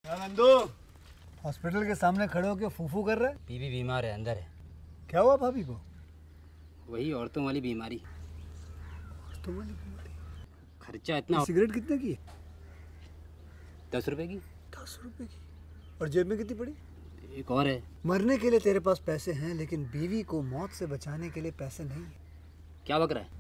Nandu hospital के सामने खड़े होकर फूफू कर रहा है बीबी बीमार है अंदर है क्या हुआ भाभी को वही औरतों वाली बीमारी तुम्हारी खर्चा इतना सिगरेट कितने की है दस रुपए की दस रुपए की और जेब में कितनी पड़ी एक और है मरने के लिए तेरे पास पैसे हैं लेकिन बीवी को मौत से बचाने के लिए पैसे नहीं है क्या बक रहा है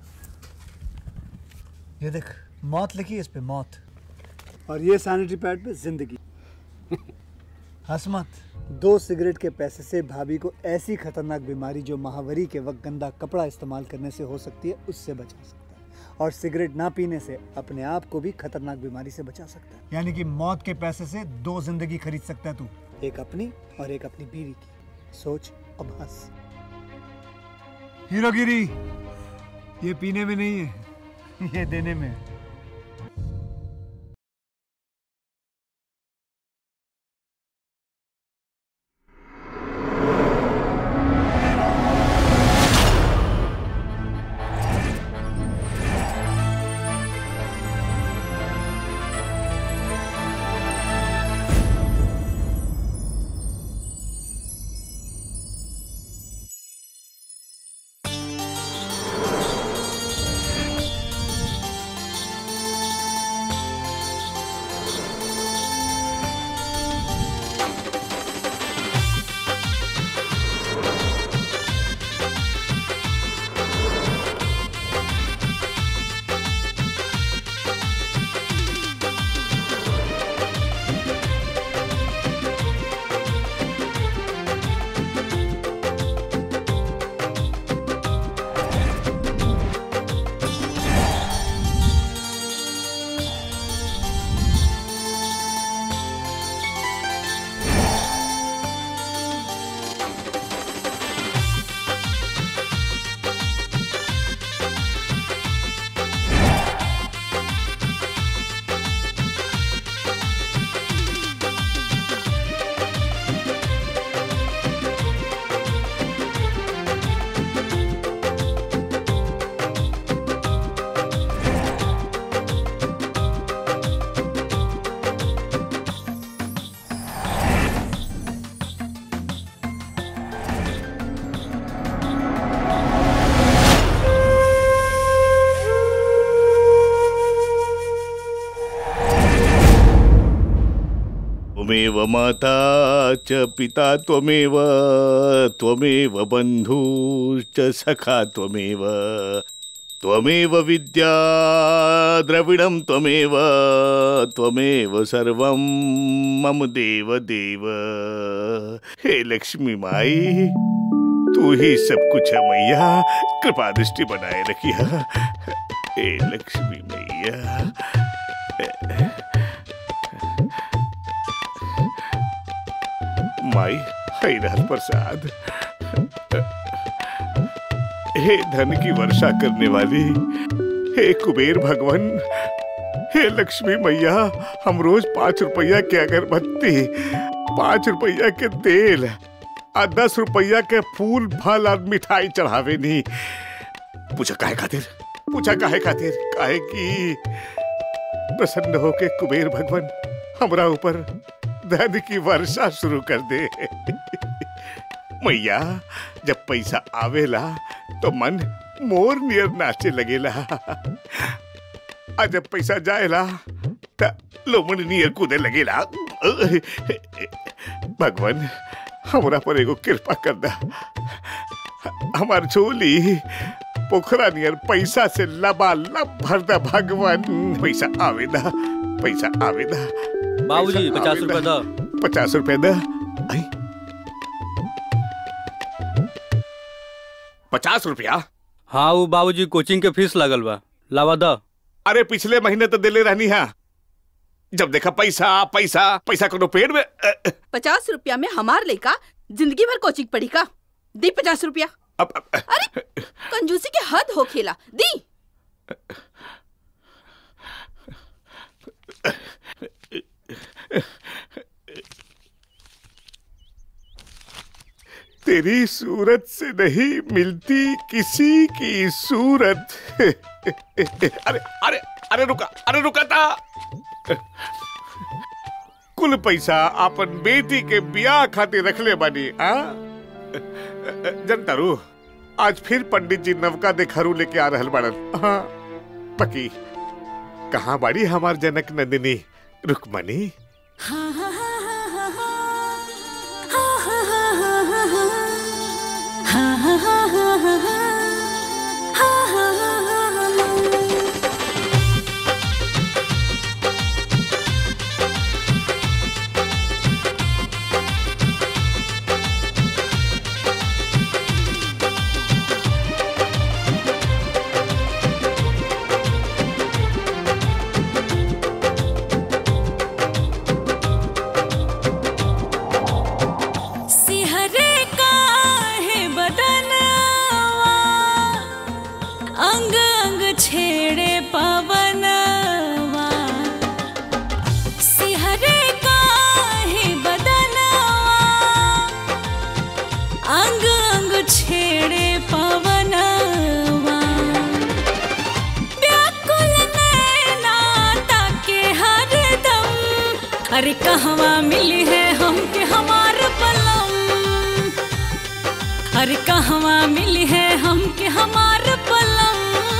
ये देख मौत लिखी है इस पे मौत और ये सैनिटरी पैड पे जिंदगी हंस मत दो सिगरेट के पैसे से भाभी को ऐसी खतरनाक बीमारी जो महावरी के वक्त गंदा कपड़ा इस्तेमाल करने से हो सकती है उससे बचा सकता है और सिगरेट ना पीने से अपने आप को भी खतरनाक बीमारी से बचा सकता है यानी कि मौत के पैसे से दो जिंदगी खरीद सकता है तू एक अपनी और एक अपनी बीवी की सोच अब हंस हीरोगिरी ये पीने में नहीं है ये देने में है त्वमेव माता च पिता त्वमेव त्वमेव बन्धुश्च सखा त्वमेव त्वमेव विद्या द्रविडं त्वमेव त्वमेव सर्वं मम देव देव हे लक्ष्मी माई तू ही सब कुछ है मैया कृपा दृष्टि बनाए रखिया हे लक्ष्मी मैया माई हैरान प्रसाद हे धन की वर्षा करने वाली हे कुबेर भगवान हे लक्ष्मी मैया हम रोज पाँच रुपया के अगरबत्ती पाँच रुपया के तेल और दस रुपया के फूल फल और मिठाई चढ़ावे नहीं पूछा काहे खातिर पूछा काहे खातिर काहे की प्रसन्न होके कुबेर भगवान हमरा ऊपर धन की वर्षा शुरू कर दे मैया जब पैसा आवेला तो मन मोर नियर नाचे लगेला आ जब पैसा जाएला त लोमन नियर कूदे लगेला भगवान हमरा पर एगो कृपा कर दा हमार झोली पोखरा नियर पैसा से लबालब भर दा भगवान पैसा आवेदा पैसा आवेदा बाबूजी पैसा पचास आवेदा। रुपए दो पचास रुपए दा आई पचास रुपया हाँ वो बाबूजी कोचिंग के फीस लगल बा लावा द अरे पिछले महीने तो दिले रहनी है जब देखा पैसा पैसा पैसा कोनो पेड़ में अ, अ, पचास रुपया में हमार लड़का जिंदगी भर कोचिंग पढ़ी का दी पचास रुपया अब अब, अ, अरे कंजूसी के हद हो खेला दी तेरी सूरत से नहीं मिलती किसी की सूरत अरे अरे अरे रुका अरे रुका था कुल पैसा अपन बेटी के बियाह खातिर रखले बानी आ जनतारू आज फिर पंडित जी नवका देखहरू लेके आ रहल बाड़न हाँ, पकी कहाँ बाड़ी हमार जनक नंदिनी रुकमणी सिहरे काहे बदनवा अंग अंग छेड़े पवनवा सिहरे काहे बदनवा अंग अंग छेड़े पवनवा व्याकुल नैना ताके हरदम अरे कहवा मिली है हमके हमार पलम अरे कहवा मिली है हमके हमार पलम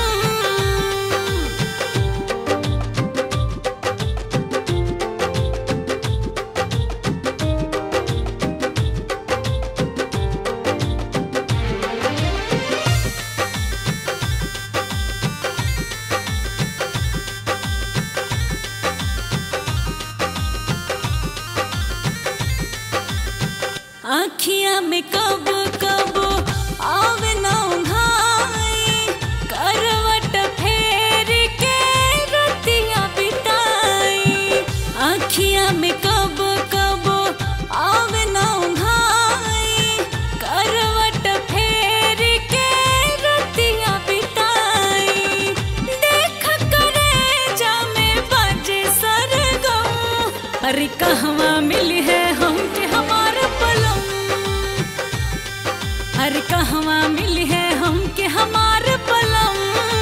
आखियां में कब कब आवे ना उघाई करवट फेर के रतिया बिताई आखियां में कब कब आवे ना उघाई करवट फेर के रतिया बिताई देख करे जा में बाजे सरगम अरे कहवा मिली है हमके हमार पलम अरे कहवा मिली है हमके हमार पलम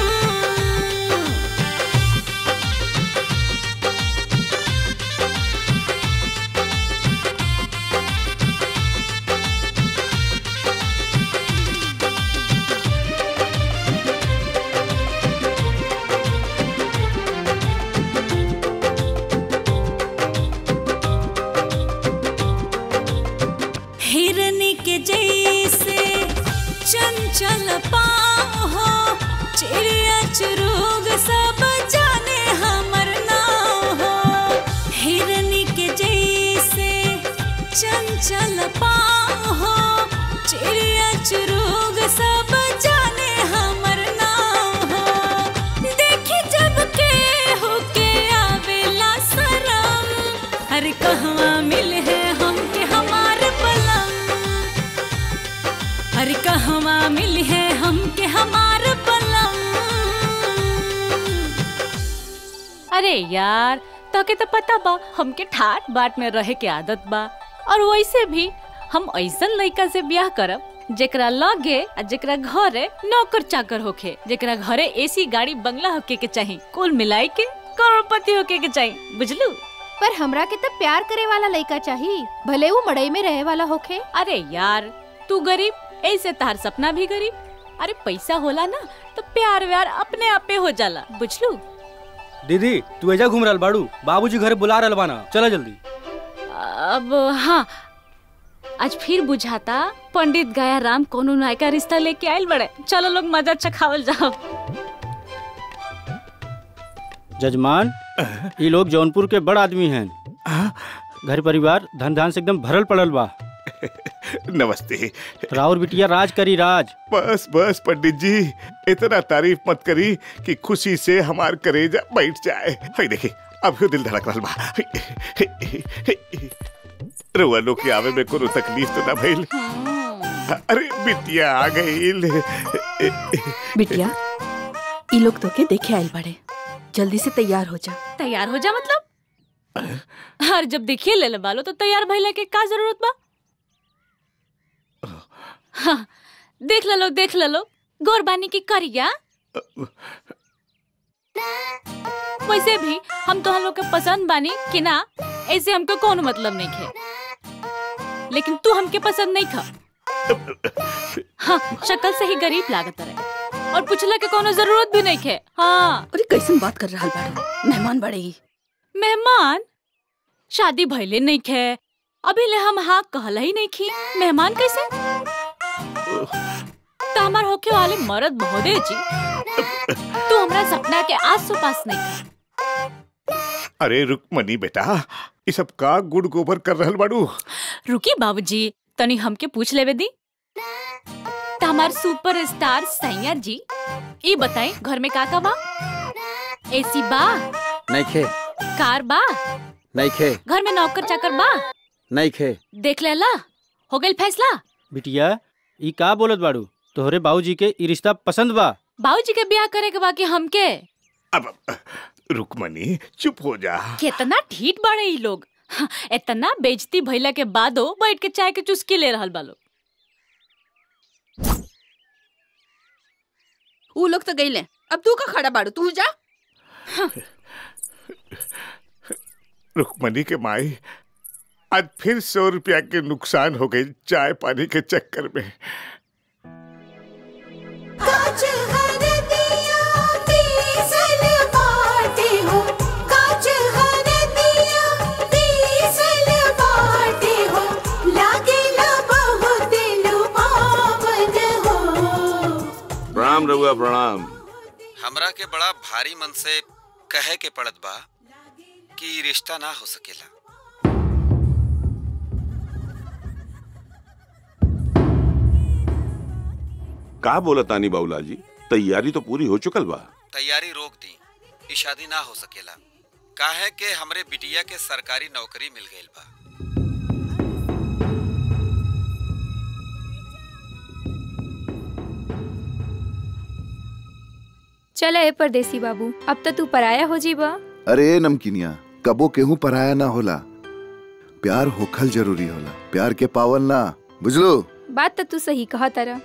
हिरनी के जैसे चंचल पाहो चिड़िया चुरुग सब जाने हमर नाम हो हिरनी के जैसे चंचल पाहो चिड़िया चुरुग सब जाने हमर नाम हो देखी जब के होके आवेला शरम अरे कहवा मिल है हमके हमार पलम अरे कहवा मिल है हमके हमार पलम अरे यार तोके तो पता बा हमके ठाट बाट में रहे के आदत बा और वैसे भी हम ऐसन लड़का से ब्याह करब जेकरा लगे आ जेकरा घरे नौकर चाकर होखे जेकरा घरे एसी गाड़ी बंगला होके के चाही कुल मिलाई के करोड़पति होके के चाही बुझलू पर हमरा के तब प्यार करे वाला लड़का चाहिए भले वो मड़ई में रहे वाला होखे अरे यार तू गरीब ऐसे तार सपना भी गरीब अरे पैसा होला ना तो प्यार व्यार अपने आपे हो जाला बुझलू दीदी तू एजा घूम रहल बाड़ू बाबूजी घरे बुला रहल बाना चला जल्दी अब हाँ आज फिर बुझाता पंडित गया राम कोनो नायका रिश्ता लेके आयल बड़े चलो लोग मजा चखावल जाओ जजमान ये लोग जौनपुर के बड़ आदमी हैं घर परिवार धन धान से एकदम भरल पड़ल बा नमस्ते राउर बिटिया राज करी राज बस बस पंडित जी इतना तारीफ मत करी कि खुशी से हमार करेजा बैठ जाए हाय देखी अब दिल धड़क रहा बा रुआ लोग के आवे में कोनो तकलीफ तो ना भइल अरे बिटिया आ गईल बिटिया ई लोग तो के देखे आयल बड़े जल्दी से तैयार हो जा तैयार हो जा मतलब हर जब देखिए ले ले बालो तो तैयार भइले के का जरूरत बा हाँ, देख ले लो देख ले लो गोरबानी की करिया वैसे भी हम तो हम लोग के पसंद बानी कि ना ऐसे हमको कौन मतलब नहीं खे लेकिन तू हमके पसंद नहीं खा हाँ शक्ल से ही गरीब लागत रहे और पूछला के कोनो जरूरत भी नहीं खे हाँ अरे कैसन बात कर रहा बाड़ू मेहमान बड़े ही मेहमान शादी भइले नहीं खे अभी ले हम हाँ कहला ही नहीं खी मेहमान कैसे तो हमार होके वाले मर्द बहुदे जी तू हमरा सपना के आस पास नहीं खा अरे रुकमनी बेटा ये सब का गुड़ गोबर कर रहल बाड़ू रुकी बाबूजी तनी हमके पूछ लेवे दी तो हमार सुपर स्टार सैया जी ई बताई घर में का का बा एसी बा नहीं खे कार बा नहीं खे घर में नौकर चाकर बा नहीं खे देख लेला हो गइल फैसला बिटिया ई का बोलत बाड़ू तोहरे बाबूजी के ई रिश्ता पसंद बा बाबूजी के ब्याह करे के बाकी हमके अब रुकमनी चुप हो जा कितना ठीठ बाड़े ई लोग हाँ, इतना बेइज्जती भइला के बादो बैठ के चाय के चुस्की ले रहल बा लोग ऊ लोग तो गईले अब तू का खड़ा बाड़ू तू जा रुकमनी के माई आज फिर सौ रुपया के नुकसान हो गई चाय पानी के चक्कर में काच हर दिया तीसल बाटे हो काच हर दिया तीसल बाटे हो लागेला बहुत लुभावन हो प्रणाम रघुआ प्रणाम हमरा के बड़ा भारी मन से कहे के पड़त बा कि ई रिश्ता ना हो सकेला का बोला तानी बाबूला जी तैयारी तो पूरी हो चुकल बा तैयारी रोक दी ई शादी ना हो सकेला काहे के हमरे बिटिया के सरकारी नौकरी मिल गईल बा चल ए परदेसी बाबू अब तो तू पराया हो जीबा अरे नमकीनिया कबो केहू पराया ना होला प्यार होखल जरूरी होला प्यार के पावल ना बुझलो बात तो तू सही कहा तारा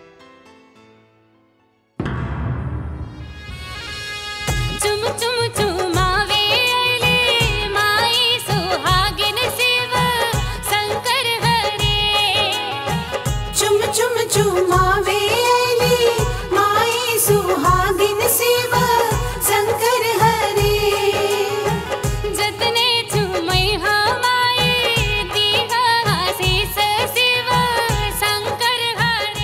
चुम चुम चुमावे अले माई सुहागिन शिव शंकर हरे चुम चुम चुमावे अले माई सुहागिन शिव शंकर हरे जतने चुमई हमाई दीहा आशीष शिव शंकर हरे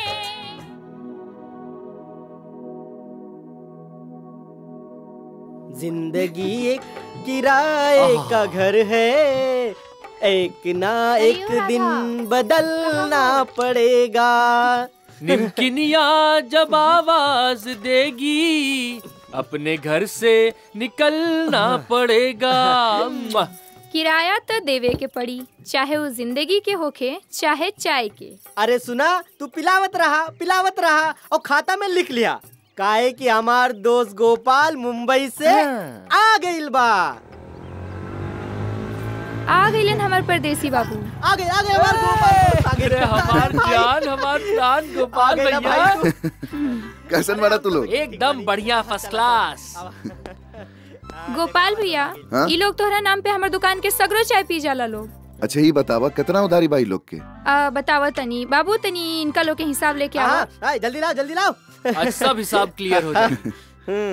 जिंदगी एक किराए का घर है एक ना एक दिन बदलना पड़ेगा निमकिनिया जब आवाज देगी अपने घर से निकलना पड़ेगा मुआ। किराया तो देवे के पड़ी चाहे वो जिंदगी के होखे चाहे चाय के अरे सुना तू पिलावत रहा पिलावत रहा और खाता में लिख लिया काहे कि हमार दोस्त गोपाल मुंबई से आ गइल बा आ गइलन हमार परदेसी बाबू आ गए आ गए हमार गोपाल आ गए अरे हमार जान हमार जान गोपाल आ गए ना भैया भाई तू। कैसन बड़ा तू लोग एकदम बढ़िया फर्स्ट क्लास गोपाल भैया हाँ? ई लोग तोहरा नाम पे हमर दुकान के सगरो चाय पी जाला लोग अच्छा ही बतावा कितना उधारी बाई लोग के आ, बतावा तनी बाबू तनी इनका लोग के हिसाब लेके आओ हाँ, हाँ, जल्दी लाओ जल्दी लाओ आज सब हिसाब क्लियर हो जाए हम्म,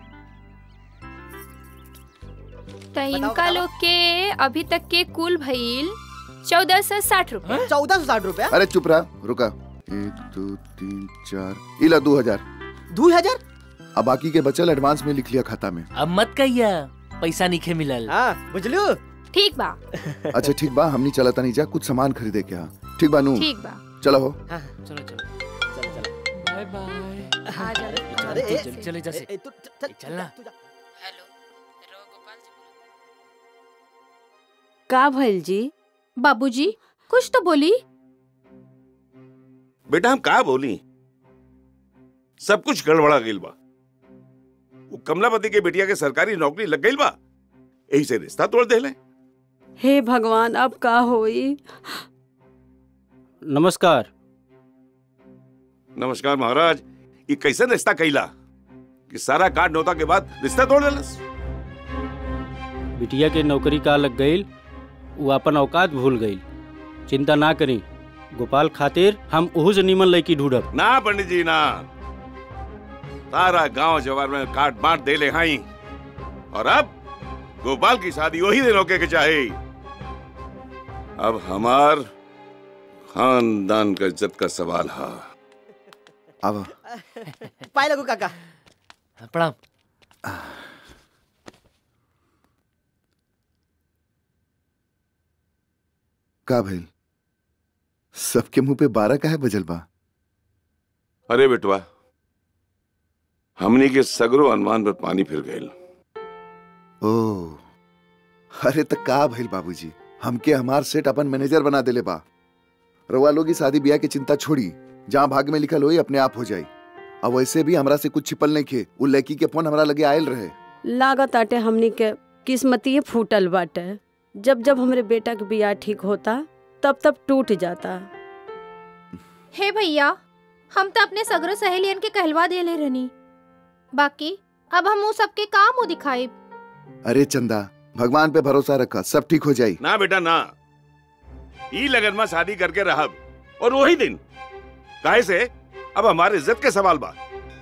तो इनका लोग के अभी तक के कुल भइल चौदह सौ साठ रूपए चौदह सौ साठ रुपया अरे चुप रहा रुका एक दो तीन चार इला दो हजार दो हजार अब बाकी के बचल एडवांस में लिख लिया खाता में अब मत कहिया पैसा नहीं मिलल हाँ बुझलू ठीक बा अच्छा ठीक बा हमनी चलता नहीं जा कुछ सामान खरीदे के यहाँ ठीक बा नू ठीक बा चलो हो चलो चलो चलो चलो बाय बाय आ जा अरे ए, चल- चले जैसे ए, तू- चल- चलना तू जा। का भइल जी बाबूजी कुछ तो बोली बेटा हम का बोली सब कुछ गड़बड़ा गइल बा वो कमलापति के बेटिया के सरकारी नौकरी लग गइल बा यही से रिश्ता तोड़ देले हे भगवान अब का होई नमस्कार नमस्कार महाराज ये कैसे रिश्ता कैला कि सारा काट नौता के बाद रिश्ता तोड़ देलस बिटिया के नौकरी का लग गईल वो अपन औकात भूल गई चिंता ना करी गोपाल खातिर हम ओहू से नीमन लड़की ढूंढब ना पंडित जी ना सारा गांव जवार में काट बांट दे ले हाई और अब गोपाल की शादी वही दिन होके के चाहे अब हमार खानदान का इज्जत का सवाल है अब पाए लगू काका प्रणाम का भइल सबके मुंह पे बारह का है बजल बा अरे बेटवा हमनी के सगरो अनुमान पर पानी फिर गईल ओ अरे त का भइल बाबूजी हमके हमार सेठ अपन मैनेजर बना देले बा रउआ लोग की शादी ब्याह की चिंता छोड़ी जहाँ भाग में लिखल होई अपने आप हो जाई अब वैसे भी हमरा से कुछ छिपल नहीं खे उ लड़की के फोन हमरा लगे आयल रहे लागत आटे हमनी के किस्मतिये फूटल बाटे जब जब हमरे बेटा के बियाह ठीक होता तब तब टूट जाता हे भैया हम तो अपने सगरो सहेलियन के कहलवा देले रहनी बाकी अब हम उ सबके का मुंह दिखाई अरे चंदा भगवान पे भरोसा रखा सब ठीक हो जाई ना बेटा ना ई लगन में शादी करके रहब और वही दिन काहे से अब हमारे इज्जत के सवाल बा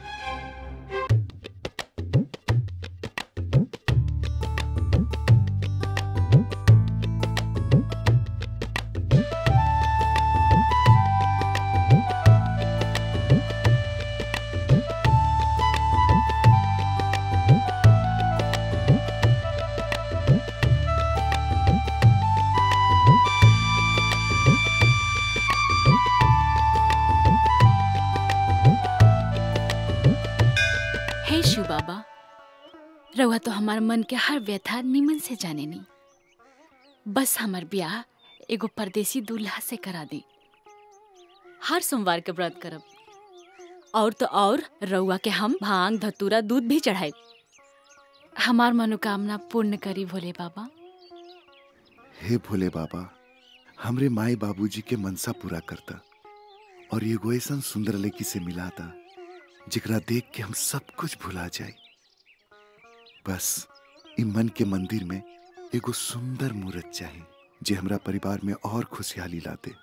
हे शिव बाबा रउआ तो हमार मन के हर व्यथा निमन से जाने नी बस हमार ब्याह एगो परदेसी दूल्हा से करा दी हर सोमवार के व्रत करब और तो और रउआ के हम भांग धतूरा दूध भी चढ़ाए हमार मनोकामना पूर्ण करी भोले बाबा हे भोले बाबा हमरे माई बाबूजी के मनसा पूरा करता और एगो ऐसा सुंदर लड़की से मिला था जिकरा देख के हम सब कुछ भुला जाए बस इ मन के मंदिर में एगो सुंदर मूर्त चाहे जे हमरा परिवार में और खुशहाली ला दे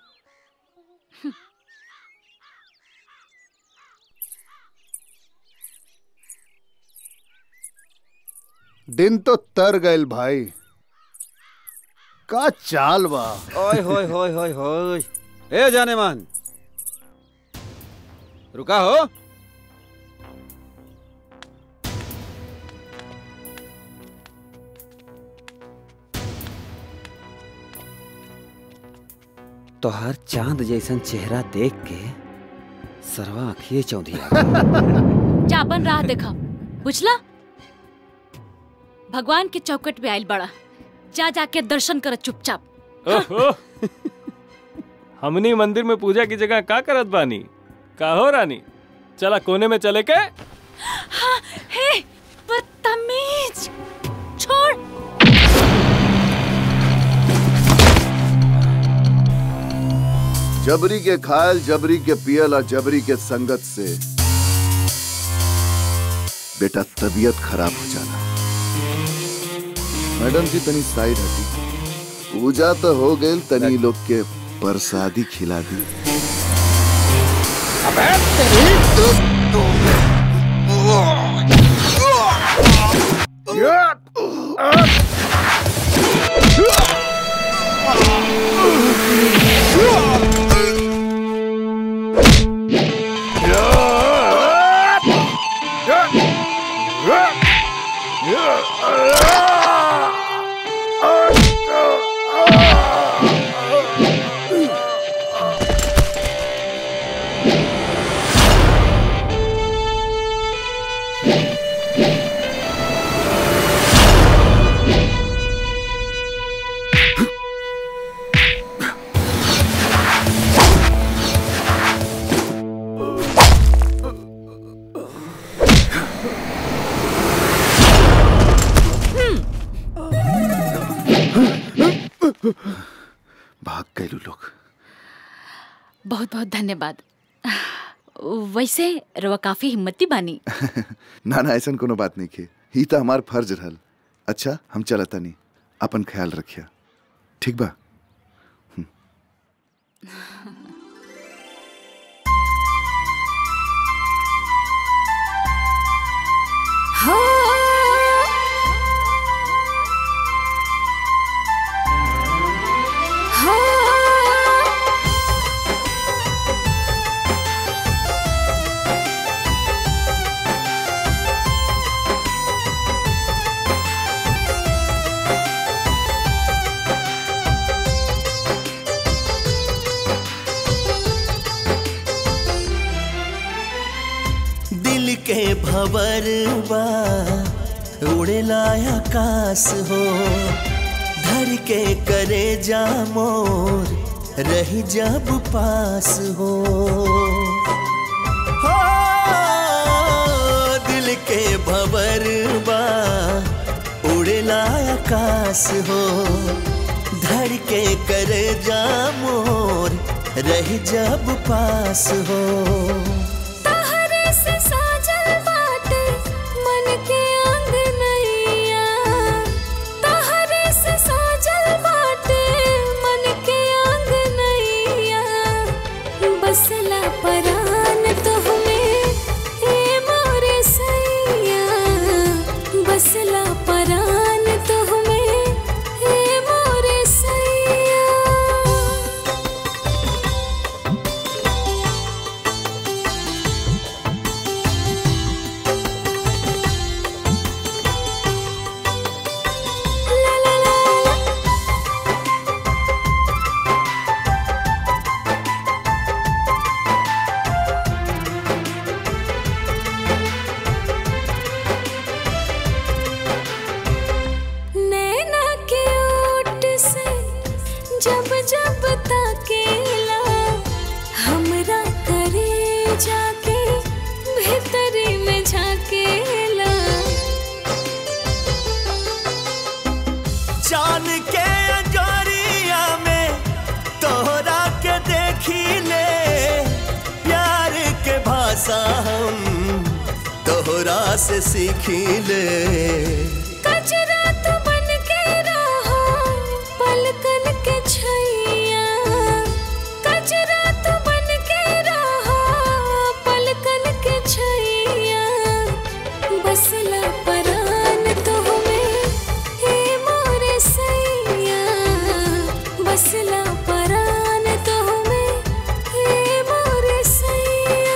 दिन तो तर गइल भाई का चाल बा ओए होय होय होय होय ए जाने मन रुका हो तोहर चांद जैसन चेहरा देख के सरवा आँखिए चौधिया जा अपन राह देखा बुझला भगवान के चौकट पे आइल बड़ा जा जाके दर्शन कर चुपचाप ओहो हमनी मंदिर में पूजा की जगह का करत बानी का हो रानी चला कोने में चले के हाँ, हे बदतमीज छोड़ जबरी के खायल जबरी के पियल और जबरी के संगत से बेटा तबीयत खराब हो जाना मैडम जी तनी साइड हटी पूजा तो हो गई तनी लोग के प्रसादी खिला दी भाग गए लोग बहुत बहुत धन्यवाद वैसे रवा काफी हिम्मती बानी ना ना ऐसा कोनो बात नहीं के ही तो हमार फर्ज रहल अच्छा हम चलता नहीं अपन ख्याल रखिया ठीक बा हो हो दिल के भवर बा उड़ेला आकाश हो धर के करे जा मोर रही जब पास हो हो दिल के भवर बा उड़ेला आकाश हो धर के करे जा मोर रही जब पास हो तहरे से साजल बाटे मन के आंगनैया तहरे से साजल बाटे मन के आंगनैया बसला परान तो हमें ए मोरे सैया बसला परान तो हमें ए मोरे सैया नैना के ओट से जब जब ताकेला हमरा करे जाके भीतरी में झाकेला चांद के अजोरिया में तोहरा के देखी ले प्यार के भाषा हम तोहरा से सीखी ले कजरा तो बन के रहो पलकन के छैया कजरा तो बन के रहो पलकन के छैया बसला परान तो हमें हे मोरे सैया बसला परान तो हमें हे मोरे सैया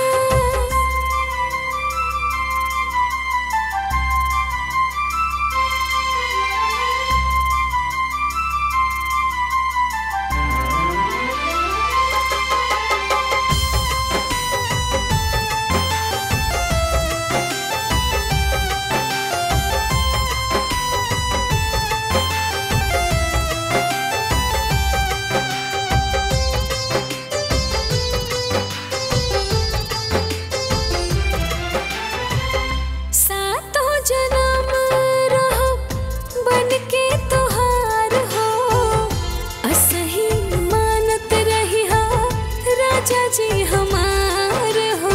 सातों जन्म रहो बन के तोहार हो असही मानत रही हा राजा जी हमार हो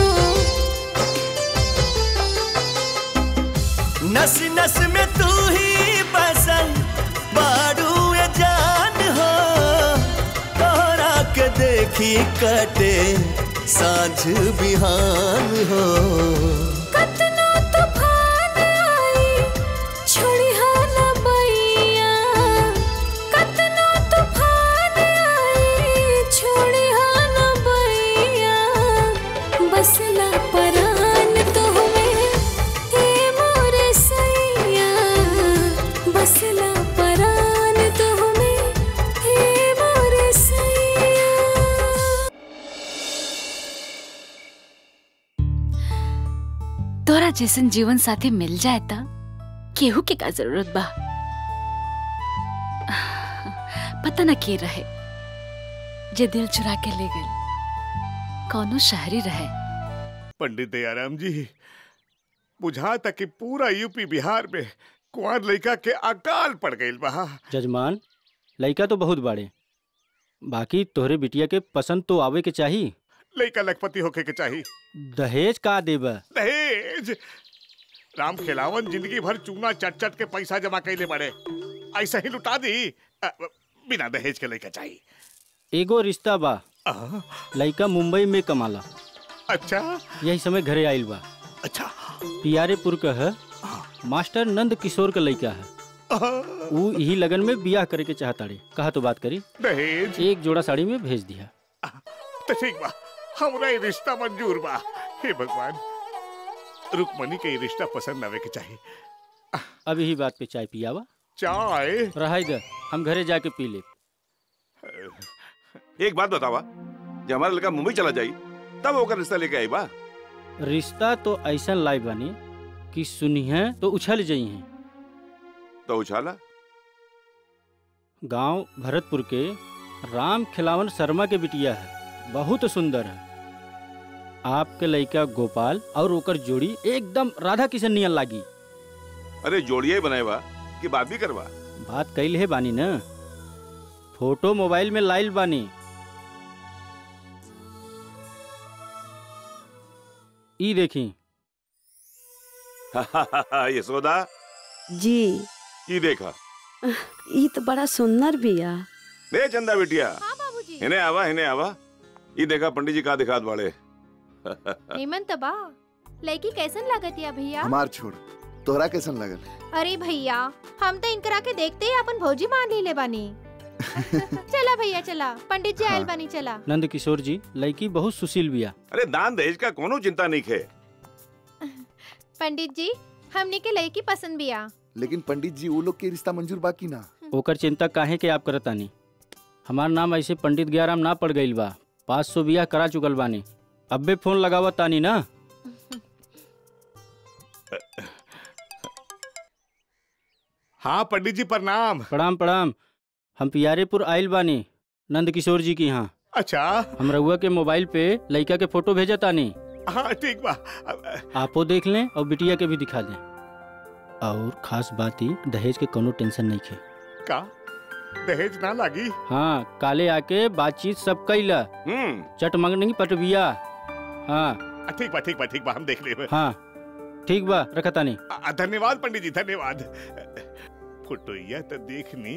नस नस में तू ही बसल बारू ए जान हो तोहरा के देखी कटे साँझ बिहान हो कतनो तूफान आई छोड़ी हा ना बैया कतनो तूफान आई छोड़ी हा ना बैया बसला परान तो हमें हे मोरे सैया बसला परान तो हमें हे मोरे सैया तोरा जैसन जीवन साथी मिल जाए ता केहू के का जरूरत बा पता न के रहे जे दिल चुरा के ले गए कौनो शहरी रहे पंडित दयाराम जी बुझा तक कि पूरा यूपी बिहार में कुंवर लड़का के अकाल पड़ गई बा जजमान लड़का तो बहुत बड़े बाकी तोहरे बिटिया के पसंद तो आवे के चाही लड़का लखपति होके के चाहिए दहेज का देब दहेज राम खेलावन जिंदगी भर चूना चट चट के पैसा जमा कैले बड़े ऐसा ही लुटा दी अ, बिना दहेज के लड़का चाहिए एगो रिश्ता बा लड़का मुंबई में कमाला अच्छा यही समय घरे आइल बा अच्छा पियारेपुर का है मास्टर नंद किशोर का लड़का है वो यही लगन में बियाह करे के चाहताड़ी कहा तो बात करी दहेज एक जोड़ा साड़ी में भेज दिया तो ठीक बा हमरा ये रिश्ता मंजूर बा हे भगवान रुकमनी के ये रिश्ता पसंद आवे के चाहिए अब यही बात पे चाय पियावा चाय रहाई दे हम घरे जाके पी ले एक बात बतावा जब हमारा लड़का मुंबई चला जाई तब होकर रिश्ता लेके आई बा रिश्ता तो ऐसा लाई बनी कि सुनिए तो उछल जाई हैं तो उछाला गांव भरतपुर के राम खिलावन शर्मा के बिटिया है बहुत सुंदर है आपके लड़का गोपाल और ओकर जोड़ी एकदम राधा किशन नियन लागी अरे जोड़िया ही बनाए बा कि बात भी करवा बात कैल है बानी ना फोटो मोबाइल में लाइल बानी ई देखी यशोदा जी ये देखा ई तो बड़ा सुंदर बिया दे चंदा बिटिया इन्हें आवा इन्हें आवा ये देखा पंडित जी का दिखात बाड़े निमन तबा लड़की कैसन लागत या भैया हमार छोड़ तोहरा कैसन लगल अरे भैया हम तो इनकरा के देखते ही अपन भौजी मान ली ले बानी चला भैया चला पंडित जी आयल बानी चला नंद किशोर जी लड़की बहुत सुशील बिया अरे दान दहेज का कोनो चिंता नहीं खे पंडित जी हमने के लड़की पसंद बिया लेकिन पंडित जी वो लोग के रिश्ता मंजूर बाकी ना ओकर चिंता काहे के आप करतानी हमार नाम ऐसे पंडित गयाराम ना पड़ गईल बा पाँच सौ बियाह करा चुकल बानी अब्बे फोन लगावा तानी ना हाँ पंडित जी प्रणाम प्रणाम प्रणाम हम पियारेपुर आइल बानी नंद किशोर जी की यहाँ अच्छा हम रउआ के मोबाइल पे लड़का के फोटो भेजा तानी हाँ ठीक बा आपो देख लें और बिटिया के भी दिखा दें और खास बात ही दहेज के कोनो टेंशन नहीं खे का दहेज ना लागी हाँ काले आके बातचीत सब कैला चट मंगनी पटबिया हाँ आ, ठीक बा ठीक बा ठीक बा हम देख लेबे हाँ ठीक बा रखा तानी आ, धन्यवाद पंडित जी धन्यवाद फोटोइया तो देखनी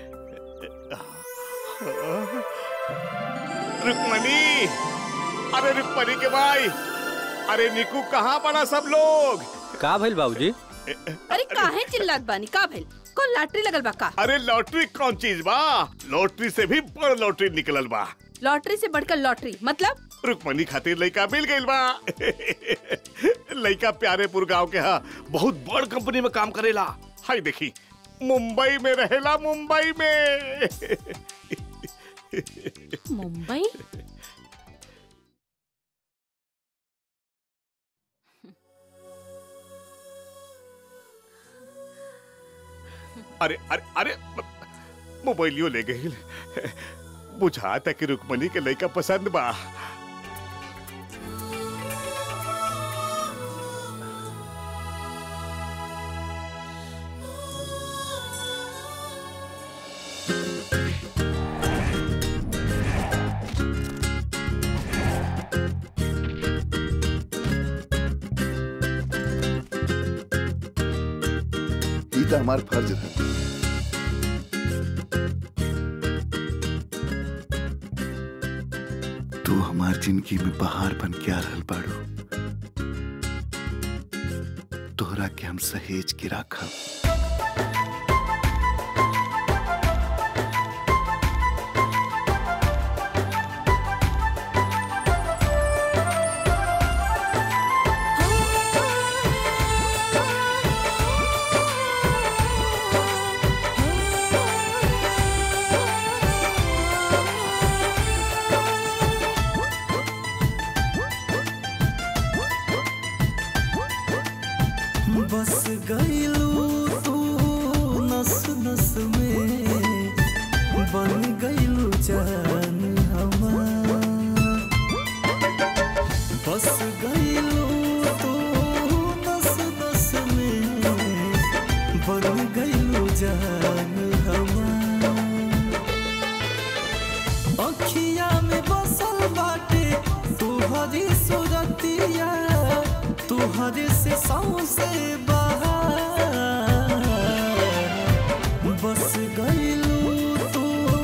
रुक्मणी अरे रुक्मणी के भाई अरे निकू कहाँ पड़ा सब लोग का भइल बाबूजी अरे काहे चिल्लात बानी का भइल कौन लॉटरी लगल बा का अरे लॉटरी कौन चीज बा लॉटरी से भी बड़ लॉटरी निकलल बा लॉटरी से बढ़कर लॉटरी मतलब रुक्मणी खातिर लड़का मिल गइल बा लड़का प्यारेपुर गांव के हा बहुत बड़ कंपनी में काम करेला हाय देखी मुंबई में रहेला मुंबई में मुंबई अरे अरे अरे मोबाइलियो ले गई बुझाता कि रुक्मणी के लड़का पसंद बा ई तो हमार फर्ज है तू हमार जिंदगी में बहार बन के आ रहल बाड़ू तोहरा के हम सहेज के राखब बस गईलू तू नस नस में बन गईलू जान हमार बस गईलू तू नस नस में बन गईलू जान हमार अखिया में बसल बाटे तुहरी सूरतिया तुहरे से सौसे बहार बस गईलू तू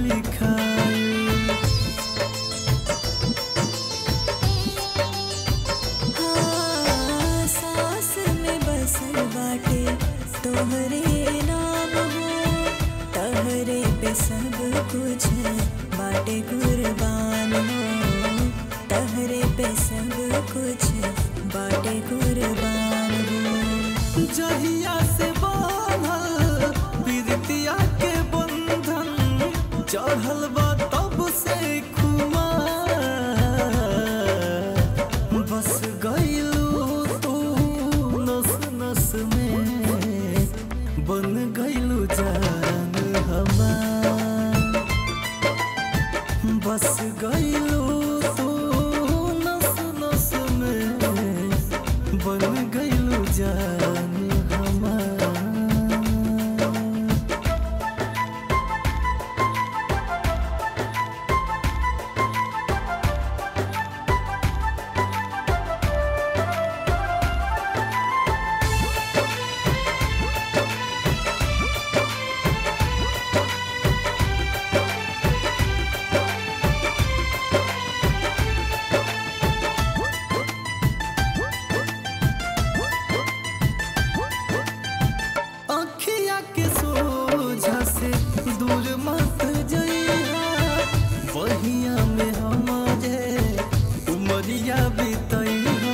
लिखाई हाँ, सांस में बसल बाटे तोहरे नाम हो तहरे पे सब कुछ बाटे कुर्बान हो तहरे पे सब कुछ बाटे कुर्बान हो जहिया से बांधल बिरतिया के बंधन चढ़ल बा तब से खुमार बस गईलू तू नस नस में बन गईलू जान हमार बस गईलू तू नस नस में बन गईलू जान हमार अखिया के सोझा से दूर मत जइहा वहिया में हमारे उमरिया बितइहा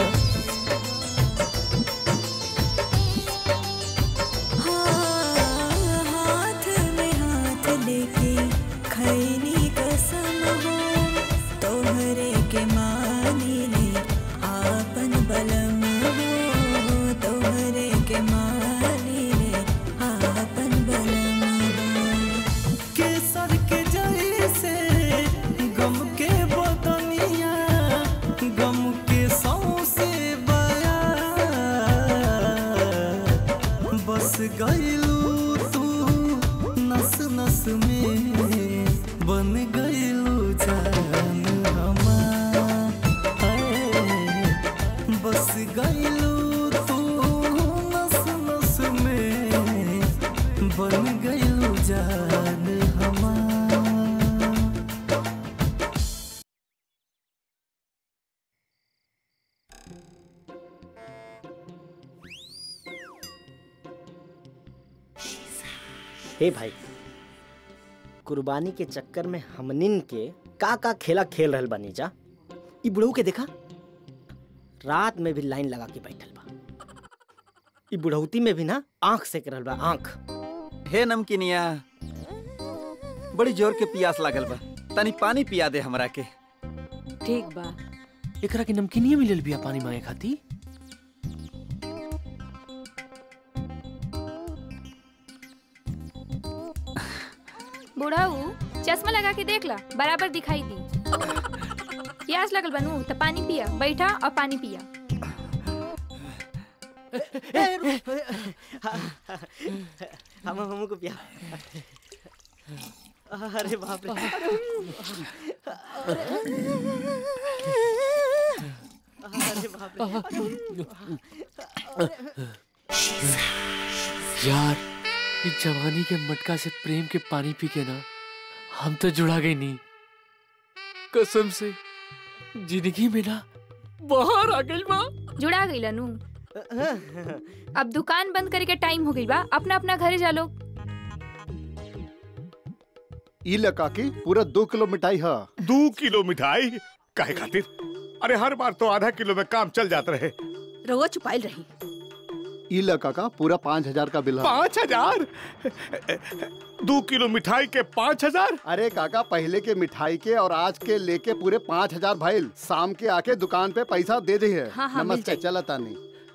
हाँ, हाथ में हाथ लेके खैनी कसम हो तोहरे के मानी ले आपन बलम हो तोहरे के मानी ले आपन बलम हो केसर के जैसे गम के बदनिया गम के सौसे बया बस गईलू तू नस नस में बन गईलू जान हमार हाय, बस गईलू तू नस नस में बन गईलू जान हमार हे भाई कुर्बानी के चक्कर में हमनिन के का का खेला खेल रहल बानी जा ई बुढ़ऊ के देखा रात में भी लाइन लगा के बैठल बा ई बुढ़ौती में भी ना आंख सेक रहल बा आंख हे नमकीनिया बड़ी जोर के प्यास लागल बा तनी पानी पिया दे हमरा के ठीक बा एकरा के नमकीनिया मिलल बिया पानी मांगे खाती बुढ़ाऊ चश्मा लगा के देख ला बराबर दिखाई दी प्यास लगल बनू तो पानी पिया बैठा और पानी पिया हम हमको पिया अरे बाप रे अरे बाप यार इस जवानी के मटका से प्रेम के पानी पी के ना हम तो जुड़ा गई नहीं कसम से जिंदगी में ना बाहर आ गई माँ जुड़ा गई लनू अब दुकान बंद करे के टाइम हो गई बा अपना अपना घरे जा लो ई लका की पूरा दो किलो मिठाई है दो किलो मिठाई काहे खातिर अरे हर बार तो आधा किलो में काम चल जाता रहे रउआ चुपाइल रही ई लका का पूरा पाँच हजार का बिल है पाँच हजार दो किलो मिठाई के पाँच हजार अरे काका पहले के मिठाई के और आज के लेके पूरे पाँच हजार भाई शाम के आके दुकान पे पैसा दे दी है हाँ, हाँ, मिल नमस्ते जाई। चला तानी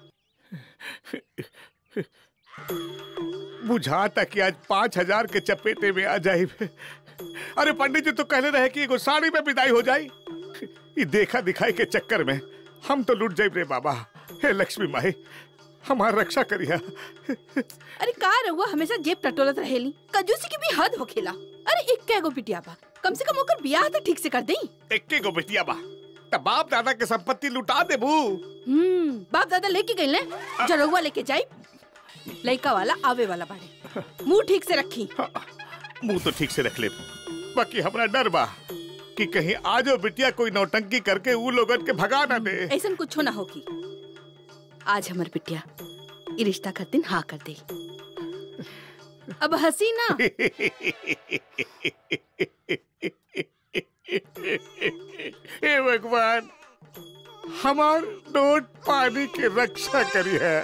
बुझाता कि आज पाँच हजार के चपेटे में आ जाए अरे पंडित जी तो कहले रहे कि एगो साड़ी में विदाई हो जाई ये देखा दिखाई के चक्कर में हम तो लुट जाए रे बाबा हे लक्ष्मी माई हमार रक्षा करिया अरे का रउआ हमेशा जेब टटोलत रहेली कंजूसी की भी हद होखेला अरे एक कैगो पिटिया बा कम से कम ओकर बियाह तो ठीक से कर देई एक्के गो बेटिया बा तब बाप दादा के संपत्ति लुटा देबू हम्म बाप दादा लेके गई ले जो रउआ लेके जाई लइका वाला आवे वाला बाड़े मुंह ठीक से रखी मुंह तो ठीक से रख ले बाकी हमरा डर बा कि कहीं आजो बिटिया कोई नौटंकी करके ऊ लोगन के भगा ना दे ऐसा कुछ ना होगी आज हमर बिटिया ई रिश्ता खातिर हाँ कर दे अब हंसी ना हे भगवान हमार नोट पानी की रक्षा करी है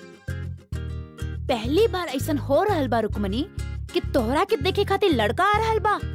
पहली बार ऐसा हो रहल बा रुकमनी कि तोहरा के देखे खातिर लड़का आ रहल बा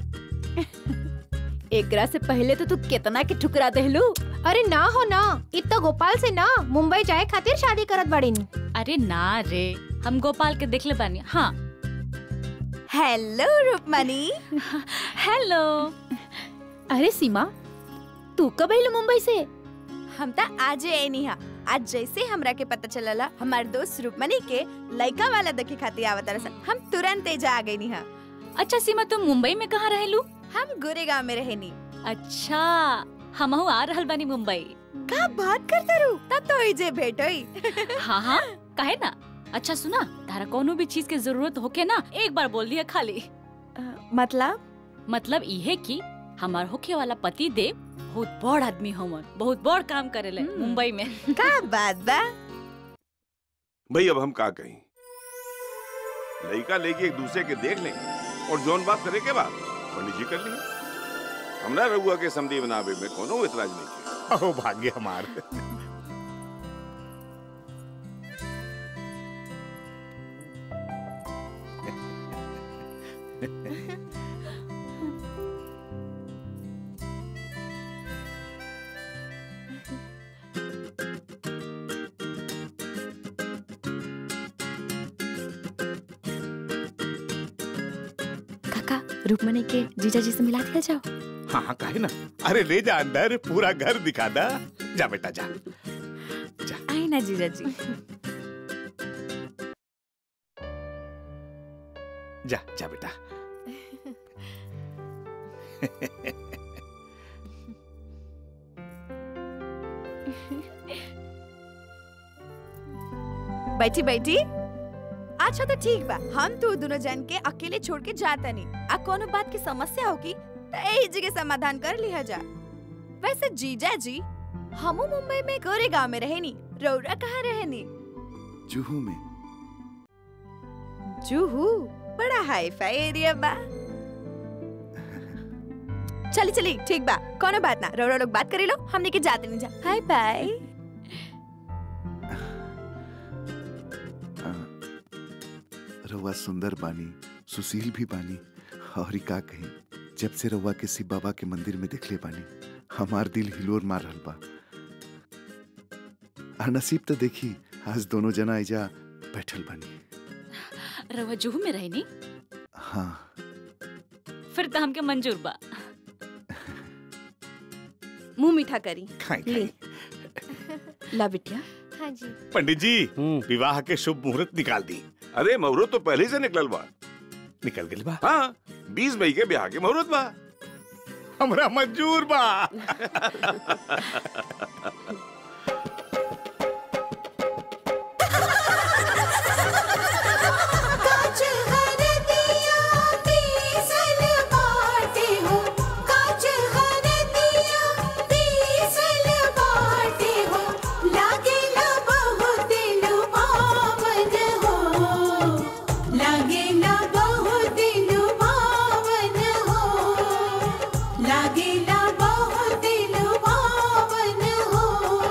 एकरा से पहले तो तू कितना के ठुकरा देहलू अरे ना हो ना इतना गोपाल से ना मुंबई जाए खातिर शादी करत बाड़ी अरे ना रे हम गोपाल के देखले बानी हाँ हेलो रूपमनी हेलो अरे सीमा तू कब आइल मुंबई से हम त आज आईनी हा आज जैसे हमरा के पता चलला हमार दोस्त रूपमनी के लड़का वाला देखे खातिर आवत रसन हम तुरंत एजा आ गईनी हा अच्छा सीमा तुम मुंबई में कहाँ रहेलू हम गोरेगांव में रहेनी अच्छा हमहू आ रहल बानी मुंबई का बात करते रू तब तो इजे भेंट होई हाँ हाँ काहे ना अच्छा सुना तारा कोनो भी चीज के जरूरत होके ना एक बार बोल दिया खाली मतलब मतलब इहे कि हमार होखे वाला पति देव बहुत बड़ आदमी हमन बहुत बड़ काम करेले मुंबई में का बात बा भाई अब हम का कहीं लड़का लेके एक दूसरे के देख लें और जौन बात करे के बाद पंडित जी कर लिए हमरा रघुआ के समधी बनावे में कोनो इतराज नहीं किया अहो भाग्य हमार काका रुकमनी के जीजा जी से मिला दिया जाओ हाँ हाँ काहे ना अरे ले जा अंदर पूरा घर दिखा दा जा बेटा जा आई ना जीजा जी जा जा बेटा बैठी बैठी अच्छा तो ठीक बा हम तू दोनों जन के अकेले छोड़ के जाता नहीं आ कोनो बात की समस्या होगी तो यही जगह समाधान कर लिया जा वैसे जीजा जी हमू मुंबई में गोरे गांव में रहेनी रौरा कहाँ रहेनी जुहू में जूहू बड़ा हाई फाई एरिया बा चली चली ठीक बा कोनो बात ना रौरा लोग बात करी लो हमने के जाते नहीं जा हाय बाय रउआ सुंदर बानी सुशील भी बानी और ई का कहीं जब से रउआ के शिव बाबा के मंदिर में दिखले बानी हमार दिल हिलोर मार रहल बा आ नसीब तो देखी आज दोनों जना एजा बैठल बानी रवा जुहू में रहनी हाँ फिर तो हमके मंजूर बा मुंह मीठा करी खाएं, ले ला बिटिया हाँ जी पंडित जी विवाह के शुभ मुहूर्त निकाल दी अरे मुहूर्त तो पहले से निकलल बा निकल गई बा हाँ बीस मई के ब्याह के मुहूर्त बा हमरा मंजूर बा काज हर दिया तीसल बाटे हो काज हर दिया तीसल बाटे हो लागे ला बहुत लुभावन हो लागे ला बहुत लुभावन हो लागे ला बहुत लुभावन हो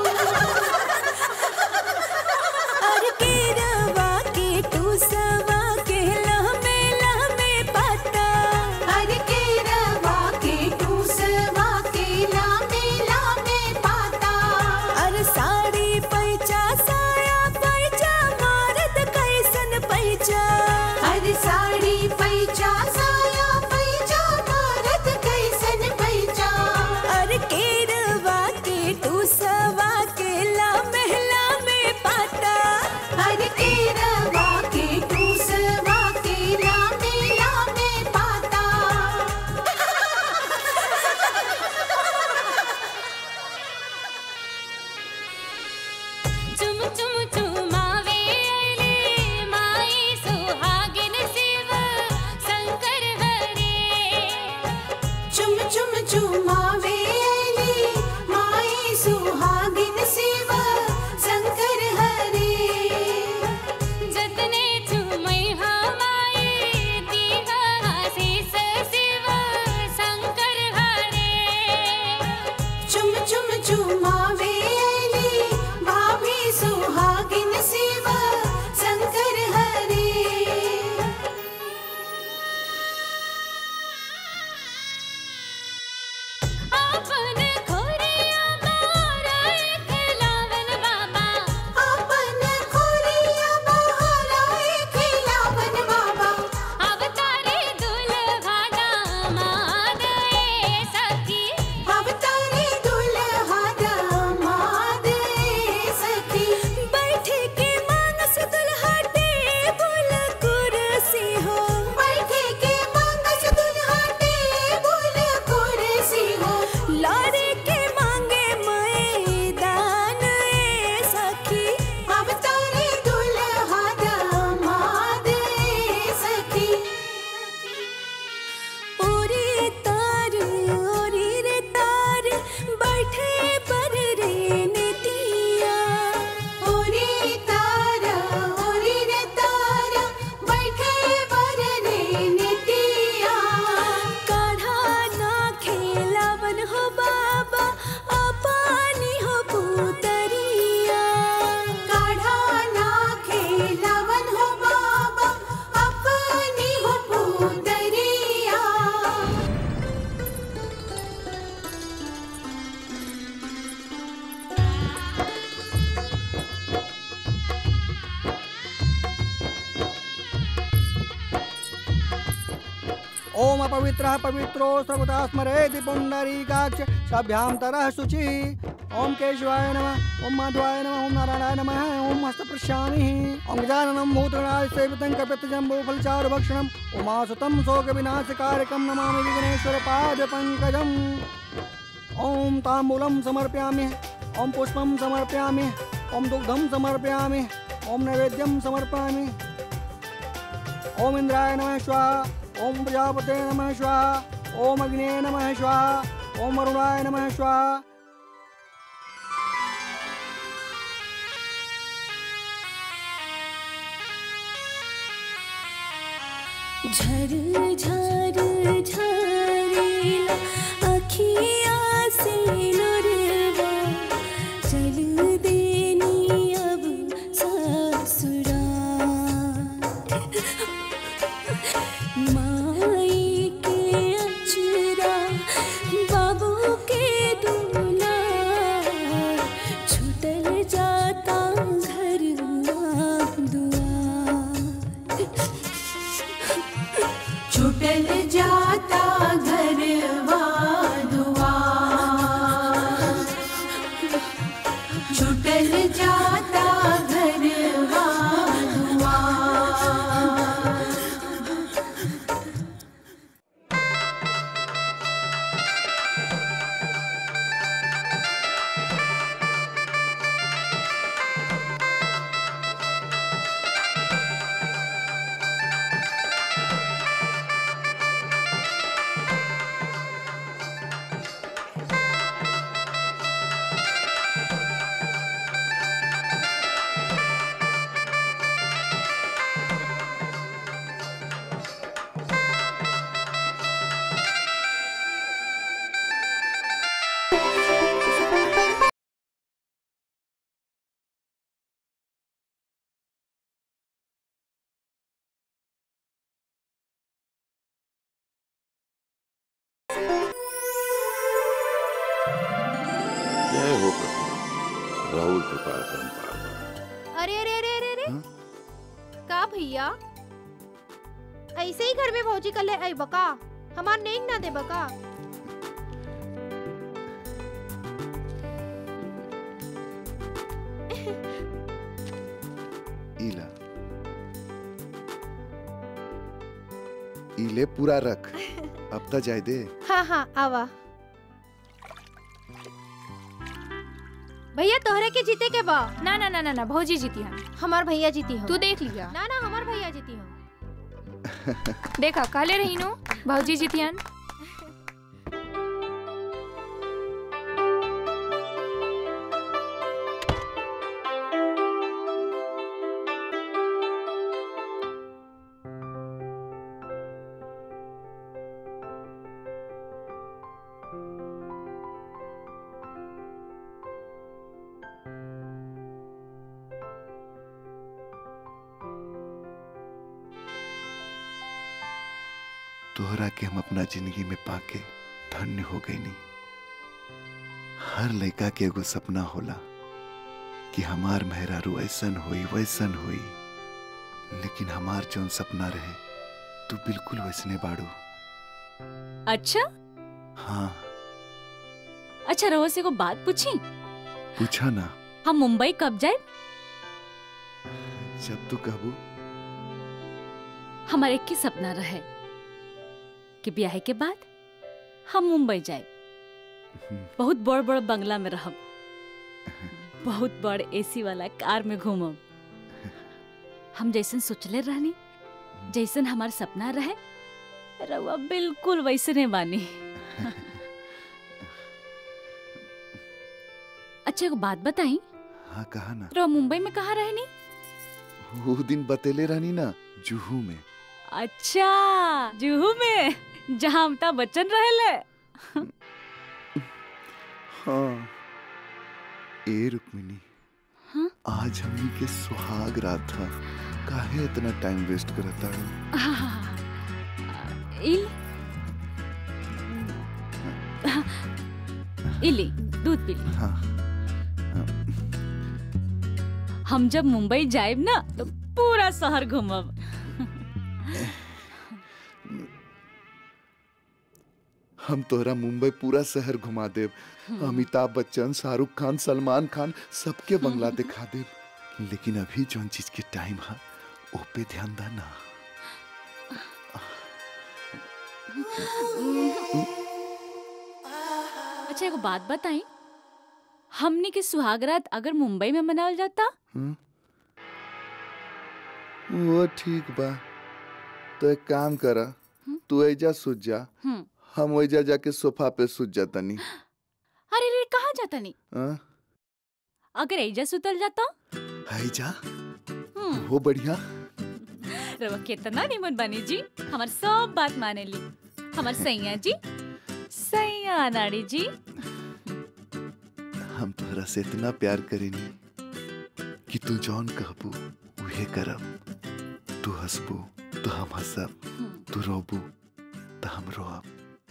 चुम चुम चुमावे अली माई सुहागिन शिव शंकर हरे जतने चुमई हमाई दीवा आशीष शिव शंकर हरे चुम चुम चुमावे अली भाभी सुहागिन शिव शंकर हरे अपन खोरिया बाराए खिलावन बाबा अपन खोरिया बहाराए खिलावन बाबा अवतारे दुल्हा दामाद ए सखी अवतारे दुल्हा दामाद ए सखी बैठे के मानस दुल्हा टेबुल कुर्सी हो बैठे के मांगस दुल्हा टेबुल कुर्सी हो लारे के मांगे मैदान ए सखी अवतारे दुल्हा दामाद ए सखी ओरे तार ओरे रे तार बैठे पर रे नेतिया ओरे तारा ओरे रे तारा बैठे बर रे नेतिया काढ़ा ना खेलावन हो बाबा अपानी हो पुतरिया काढ़ा ना खेलावन हो बाबा अपनी हो पुतरिया ओम अपवित्रः पवित्रो सर्वदा स्मरेति पुण्डरीकाक्ष सभ्यां तरः शुचि ओम केशवाय नमः ओम माधवाय नमः ओम नारायणाय नमः ओम हस्तप्रशामिः ओम गजाननं भूतगणाय सेवितं कपितजम्बूफलचारुभक्षणम् उमासुतं शोकविनाशकारकं नमामि विघ्नेश्वरपादपङ्कजम् ओम ताम्बूलं समर्पयामि ओम पुष्पं समर्पयामि ओम दुग्धं समर्पयामि ओम नैवेद्यं समर्पयामि ओम इंद्राय नमः स्वाहा ओम प्रजापते नमः स्वाहा ओम अग्ने नमः स्वाहा ओम अरुणाय नमः स्वाहा झर झर झरेला अखिया से लोरवा चल देनी अब ससुरा माई के अचरा बाबू के दूल्हा छूटल जाता घर दुआ छूटल जाता घरवा दुआर छूटल जाता घरवा दुआर जय हो प्रभु राहुल कृपा परम्पार अरे अरे अरे अरे अरे का भैया ऐसे ही घर में भौजी कल आई बका हमार नेक ना दे बका इला इले पूरा रख अब तो जाए दे हाँ हाँ आवा भैया तोहरे के जीते के बा ना ना ना ना ना भौजी जीती हम हमार भैया जीती हो तू देख लिया ना ना हमार भैया जीती हो देखा काले रही नु भौजी जीती हन तोहरा के हम अपना जिंदगी में पाके धन्य हो गई नहीं हर लड़का के एगो सपना होला कि हमार मेहरारू ऐसन होई वैसन होई लेकिन हमार जौन सपना रहे तू बिल्कुल वैसने बाड़ू अच्छा हाँ अच्छा रहो से को बात पूछी पूछा ना हम मुंबई कब जाए जब तू कहबू हमारे एक ही सपना रहे कि ब्याह के बाद हम मुंबई जाए बहुत बड़ बड़ बंगला में रहब बहुत बड़ एसी वाला कार में घूमब हम जैसन सोचले रहनी जैसन हमार सपना रहे रउआ बिल्कुल वैसने बानी अच्छा एगो बात बताई हाँ कहा ना रउआ मुंबई में कहाँ रहनी वो दिन बतेले रहनी ना जुहू में अच्छा जुहू में जहाँ अमिताभ बच्चन रहेले हाँ ए रुक्मिनी हाँ? आज हमनी के सुहाग रात था काहे इतना टाइम वेस्ट करता है हाँ, इल हाँ, इली दूध पी ली हाँ हम जब मुंबई जाएब ना तो पूरा शहर घूमब हम तोहरा मुंबई पूरा शहर घुमा देब हम्म। अमिताभ बच्चन शाहरुख खान सलमान खान सबके बंगला दिखा देब लेकिन अभी जौन चीज के टाइम है ओ पे ध्यान दा ना अच्छा एगो बात बताई हमनी के सुहागरात अगर मुंबई में मनावल जाता हम्म? वो ठीक बा तो एक काम करा तू ऐजा सूझ जा हम्म। हम ऐजा जाके सोफा पे सूझ जातनी अरे रे कहाँ जाता नहीं हाँ? अगर एजा सुतल जाता ऐजा हम्म, हो बढ़िया रवा कितना निमन बनी जी हमार सब बात माने ली हमार सैया जी सैया नाड़ी जी हम तोहरा से इतना प्यार करेनी कि तू जौन कहबू उहे करब तू हंसबू तो हम हंसब तू रोबू तो हम रोब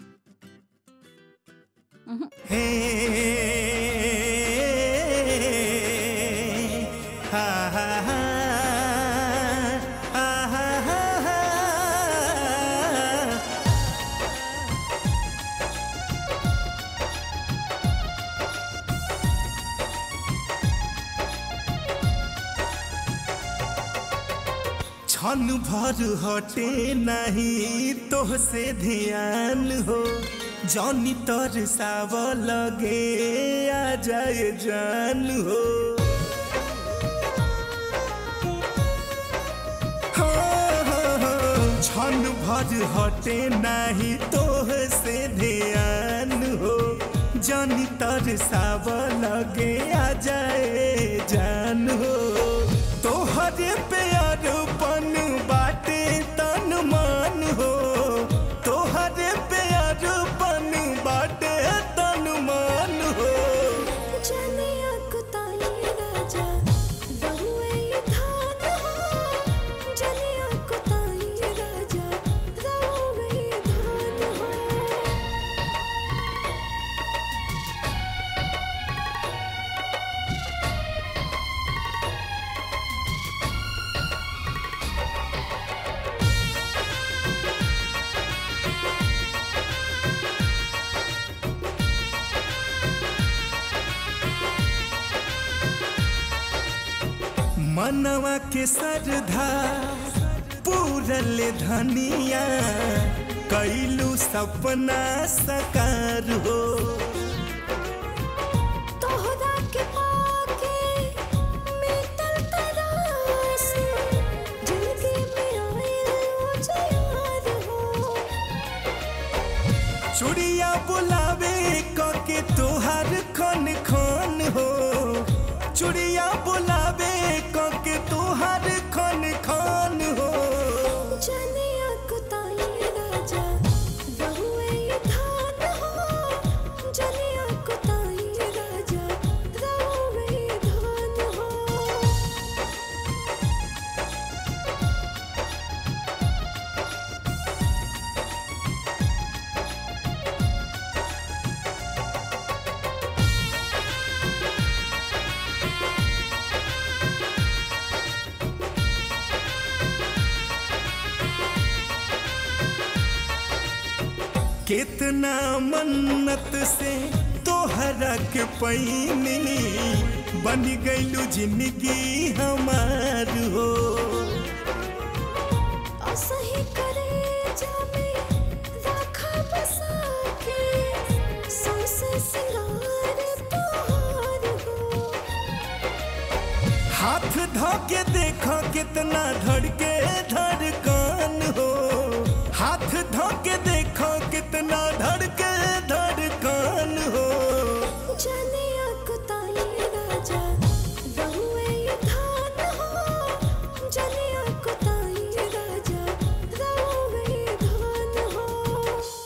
क्षण भर हटे नहीं तोह से ध्यान हो जौनी तर साव लगे आ जाए जान हो हो, हो, हो, क्षण भर हटे नहीं तोह से ध्यान हो जौनी तर साव लगे आ जाए जान हो तोहरे प्यार पन बाटे तन मान हो तोहरे प्यार पन बाटे तन मान हो मनवा के सरधा पूरल धनिया कैलू सपना सकार हो चुड़िया बुलावे कके तोहार खन खन हो चुड़िया बुलावे कके तोहार खन खन हो कितना मन्नत से तोहरा के पैनी बन गईलू जिंदगी हमार हो असही करे जामे राखा बसा के सौसे सिंगार तोहार हो हाथ धोके देखो कितना धड़के धड़कन हो हाथ धोके देखो कितना धड़के धड़कन हो जनिया कुताई राजा रहुए ये धान हो जनिया कुताई राजा रहुए ये धान हो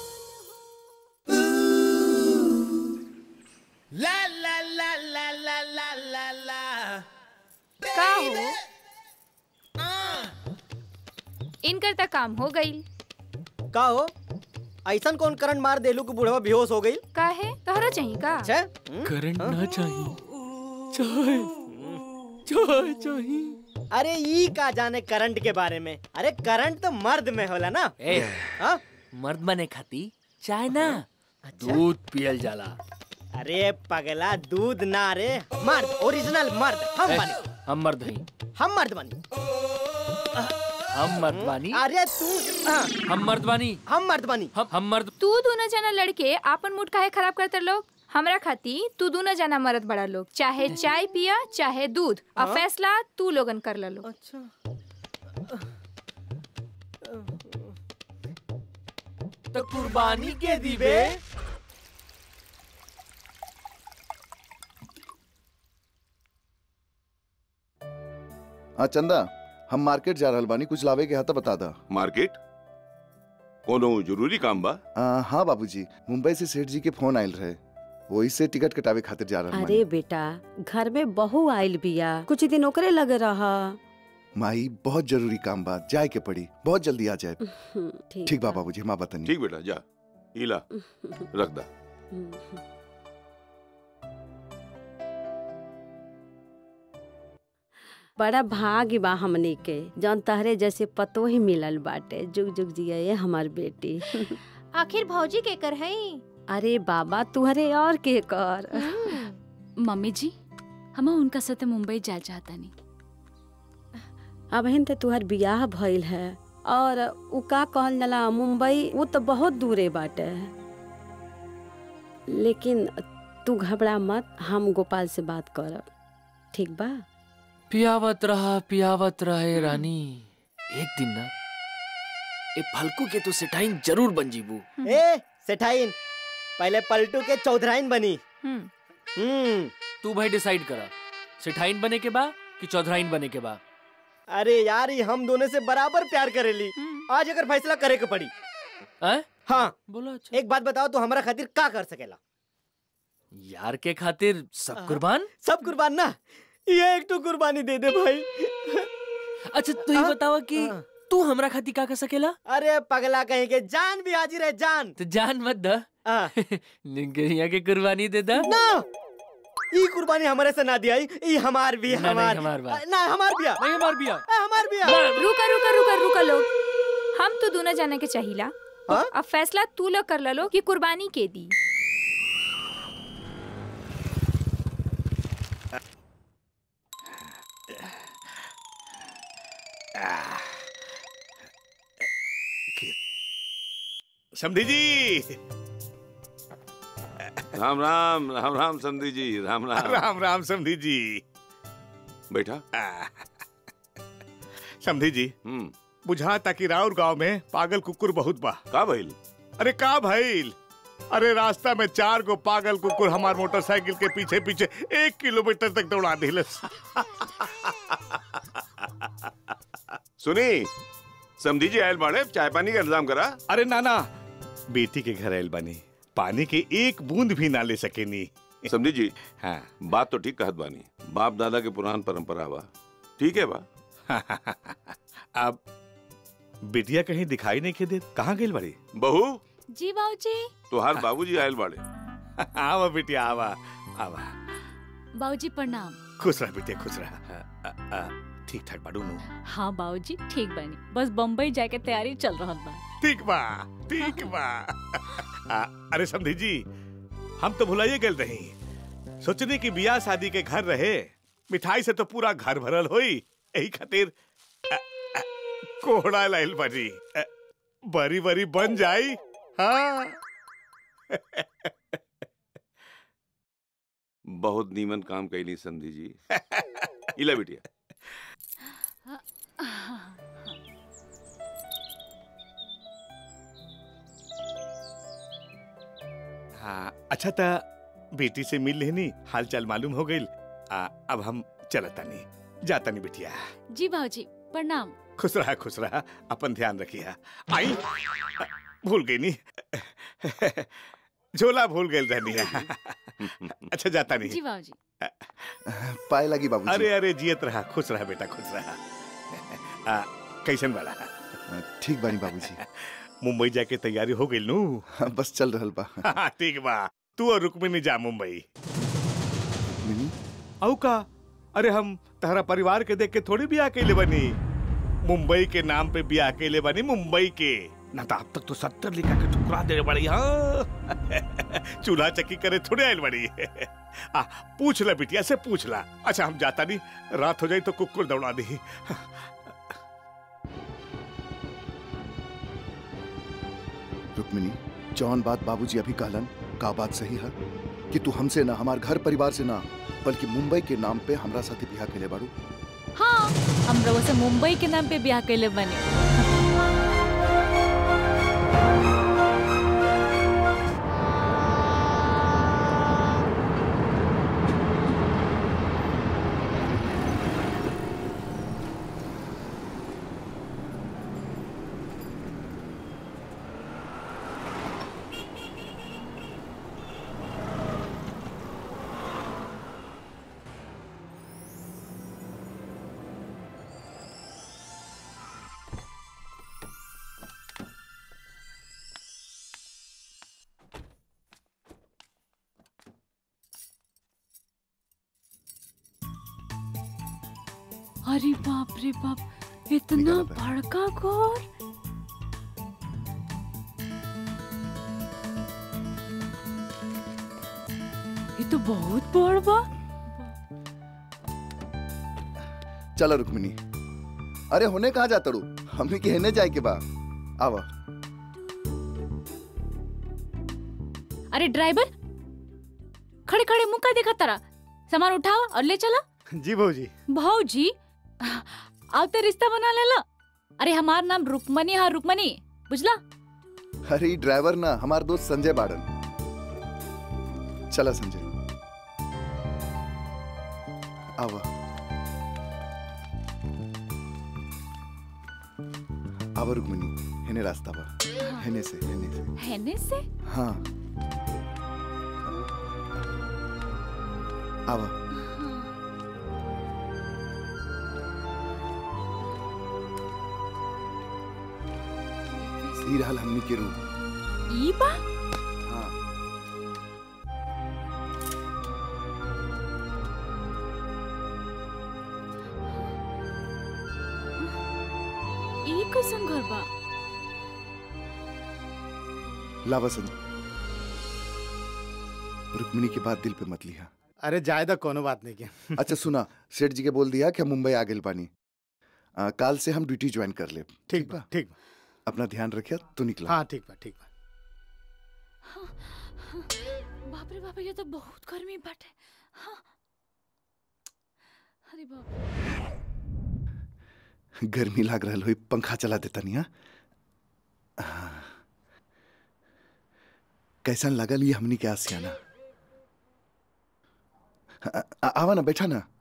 ला ला ला ला ला ला ला ला का हो इनकर तक काम हो गई का हो ऐसन कौन करंट मार देलू कि बुढ़वा बेहोश हो गई का है तोहरा चाहिए का करंट ना चाहिए चाय चाय चाहिए अरे ई का जाने करंट के बारे में अरे करंट तो मर्द में होला ना ए, हाँ? मर्द बने खाती चाय ना दूध पियल जाला अरे पगला दूध ना रे मर्द ओरिजिनल मर्द हम ए, बने हम मर्द हई हम मर्द बनी हम मर्द बानी अरे तू हाँ, हम मर्द बानी हम मर्द बनी हम हम मर्द तू दोनों जना लड़के आपन मूड काहे खराब करते लोग हमरा खाती तू दोनों जना मरद बड़ा लोग चाहे चाय पिया चाहे दूध और हाँ? फैसला तू लोगन कर लो अच्छा तो कुर्बानी के दीबे हाँ चंदा हम मार्केट जा रहल बानी कुछ लावे के हाथ बता दा मार्केट कोनो जरूरी काम बा आ, हाँ बाबूजी मुंबई से सेठ जी के फोन आयल रहे वही से टिकट कटावे खातिर जा रहल बानी अरे बेटा घर में बहू आइल बिया कुछ दिन ओकरे लगे रहा माई बहुत जरूरी काम बा जाए के पड़ी बहुत जल्दी आ जाए ठीक ठीक बा बाबूजी हम बतानी ठीक बेटा जा इला रख दा बड़ा भाग्य बा हमनी के जौन तहरे जैसे पतो ही मिलल बाटे जुग जुग जिये हमार बेटी आखिर भौजी के कर हई अरे बाबा तुहरे और के कर मम्मी जी हम उनका साथे मुंबई जा चाहतानी अब हिन ते तुहर बियाह भइल है और उ का कहल जाला मुंबई वो तो बहुत दूरे बाटे लेकिन तू घबरा मत हम गोपाल से बात करब ठीक बा पियावत रहा पियावत रहे रानी एक दिन ना ए फलकू के तो सेठाइन जरूर बन जीबू ए सेठाइन पहले पलटू के चौधराइन बनी हम्म तू भाई डिसाइड करा सेठाइन बने के बा कि चौधराइन बने के बा अरे यार ये हम दोनों से बराबर प्यार करेली आज अगर फैसला करे के पड़ी हैं? हाँ बोलो एक बात बताओ तो हमारा खातिर का कर सकेला यार के खातिर सब कुर्बान सब कुर्बान ना ये एक तो कुर्बानी दे दे भाई अच्छा तू ही बतावा कि तू हमरा खातिर का कर सकेला अरे पगला कहीं के जान भी हाजिर है जान तो जान मत द निगरिया के कुर्बानी दे दा ना ई कुर्बानी हमारे से ना दिया ई हमार भी ना, नहीं, हमार हमार बा। ना हमार बिया नहीं हमार बिया हमार बिया रुका रुका रुका रुका लोग हम तो दोनों जाने के चाहिला अब फैसला तू लोग कर लो कि कुर्बानी के दी समधी जी राम राम राम राम समधी जी राम राम राम राम समधी जी बैठा समधी जी बुझा ताकि राउर गांव में पागल कुकुर बहुत बा का भइल अरे का भइल अरे रास्ता में चार गो पागल कुकुर हमार मोटरसाइकिल के पीछे पीछे एक किलोमीटर तक दौड़ा दिलस सुनी समधी जी आयल बाड़े चाय पानी का इंतजाम करा अरे नाना बेटी के घर आयल बनी पानी के एक बूंद भी ना ले सकेनी समझी जी हाँ बात तो ठीक कहत बानी बाप दादा के पुरान परंपरा बा ठीक है बा अब बिटिया कहीं दिखाई नहीं के दे कहाँ गई बड़ी बहू जी बाबूजी तुहार बाबूजी आयल बाड़े आवा बिटिया आवा आवा बाबूजी प्रणाम खुश रह बेटे खुश रह अ, अ, ठीक ठाक बाड़ू नु हाँ बाबूजी ठीक बनी बस बम्बई जाके तैयारी चल रहा बा ठीक बा ठीक बा आ, अरे समधी जी हम तो भुलाइए गए रही सोचने की बियाह शादी के घर रहे मिठाई से तो पूरा घर भरल होई यही खातिर अ, अ, कोहड़ा लाइल बनी अ, बरी बरी बन जाई हाँ बहुत नीमन काम कैली समधी जी इला बिटिया हाँ अच्छा था बेटी से मिल लेनी हाल चाल मालूम हो गई अब हम चलता नहीं जाता नहीं बिटिया जी बाबूजी प्रणाम खुश रहा खुश रहा अपन ध्यान रखिया आई अ, भूल गई नहीं झोला भूल गई रहनी अच्छा जाता नहीं जी बाबूजी पाए लगी बाबूजी अरे अरे जियत रहा खुश रहा बेटा खुश रहा आ, कैसन वाला ठीक बानी बाबूजी मुंबई जाके तैयारी हो गई नू बस चल रहल बा हाँ, ठीक बा तू और रुक्मिनी जा मुंबई मिनी औ का अरे हम तहरा परिवार के देख के थोड़ी भी अकेले बनी मुंबई के नाम पे भी अकेले बनी मुंबई के ना तो अब तक तो सत्तर लिखा के ठुकरा दे बड़ी हाँ चूल्हा चक्की करे थोड़े आयल बड़ी आ पूछ ला बिटिया से पूछ ला अच्छा हम जाता नहीं रात हो जाई तो कुकुर दौड़ा दी रुक्मिनी जौन बात बाबूजी अभी कहलन का बात सही है कि तू हमसे ना हमार घर परिवार से ना बल्कि मुंबई के नाम पे हमरा साथे बियाह केले बाड़ू हाँ हम रउआ से मुंबई के नाम पे ब्याह कैले बने अरे बाप रे बाप इतना बड़का घोर ये तो बहुत बड़ बा चलो रुक्मिनी अरे होने कहा जाता रू हमने के हेने जाए के बा आवा अरे ड्राइवर खड़े खड़े मुंह का देखा तारा सामान उठावा और ले चला जी भाजी भाऊजी अब तो रिश्ता बना लेला अरे हमार नाम रुकमनी हाँ रुकमनी बुझला अरे ई ड्राइवर ना हमार दोस्त संजय बाड़न चला संजय आवा आवा रुक्मिनी हेने रास्ता बा हेने से हेने से हैने से हाँ आवा ई रहल हमनी के रूम ई बा हाँ ई कैसन घर बा लावा संजय रुक्मिनी की बात दिल पे मत लिया अरे जायदा कोनो बात नहीं के अच्छा सुना सेठ जी के बोल दिया कि हम मुंबई आ गए पानी आ, काल से हम ड्यूटी ज्वाइन कर ले ठीक बा ठीक बा अपना ध्यान रखिया तू निकला हाँ ठीक बा ठीक बा बाप रे बाप ये तो बहुत गर्मी बाटे हाँ अरे बाप गर्मी लाग रहा हुई पंखा चला देता नहीं हाँ कैसन लगल ये हमनी के आसियाना आ- आ- आवा ना बैठा ना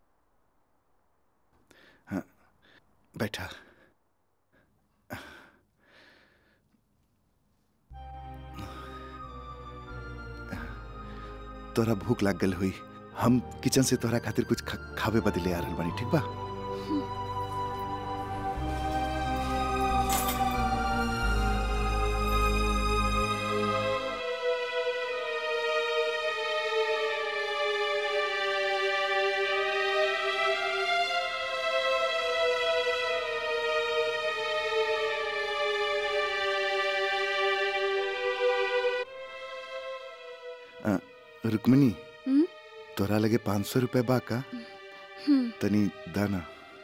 हाँ, बैठा तोरा भूख लाग गल हुई हम किचन से तोरा खातिर कुछ ख- खावे बदले आ रहल बानी ठीक बा रुक्मिनी हम्म? तोरा लगे पाँच सौ रुपए बा का हम्म, तनी दाना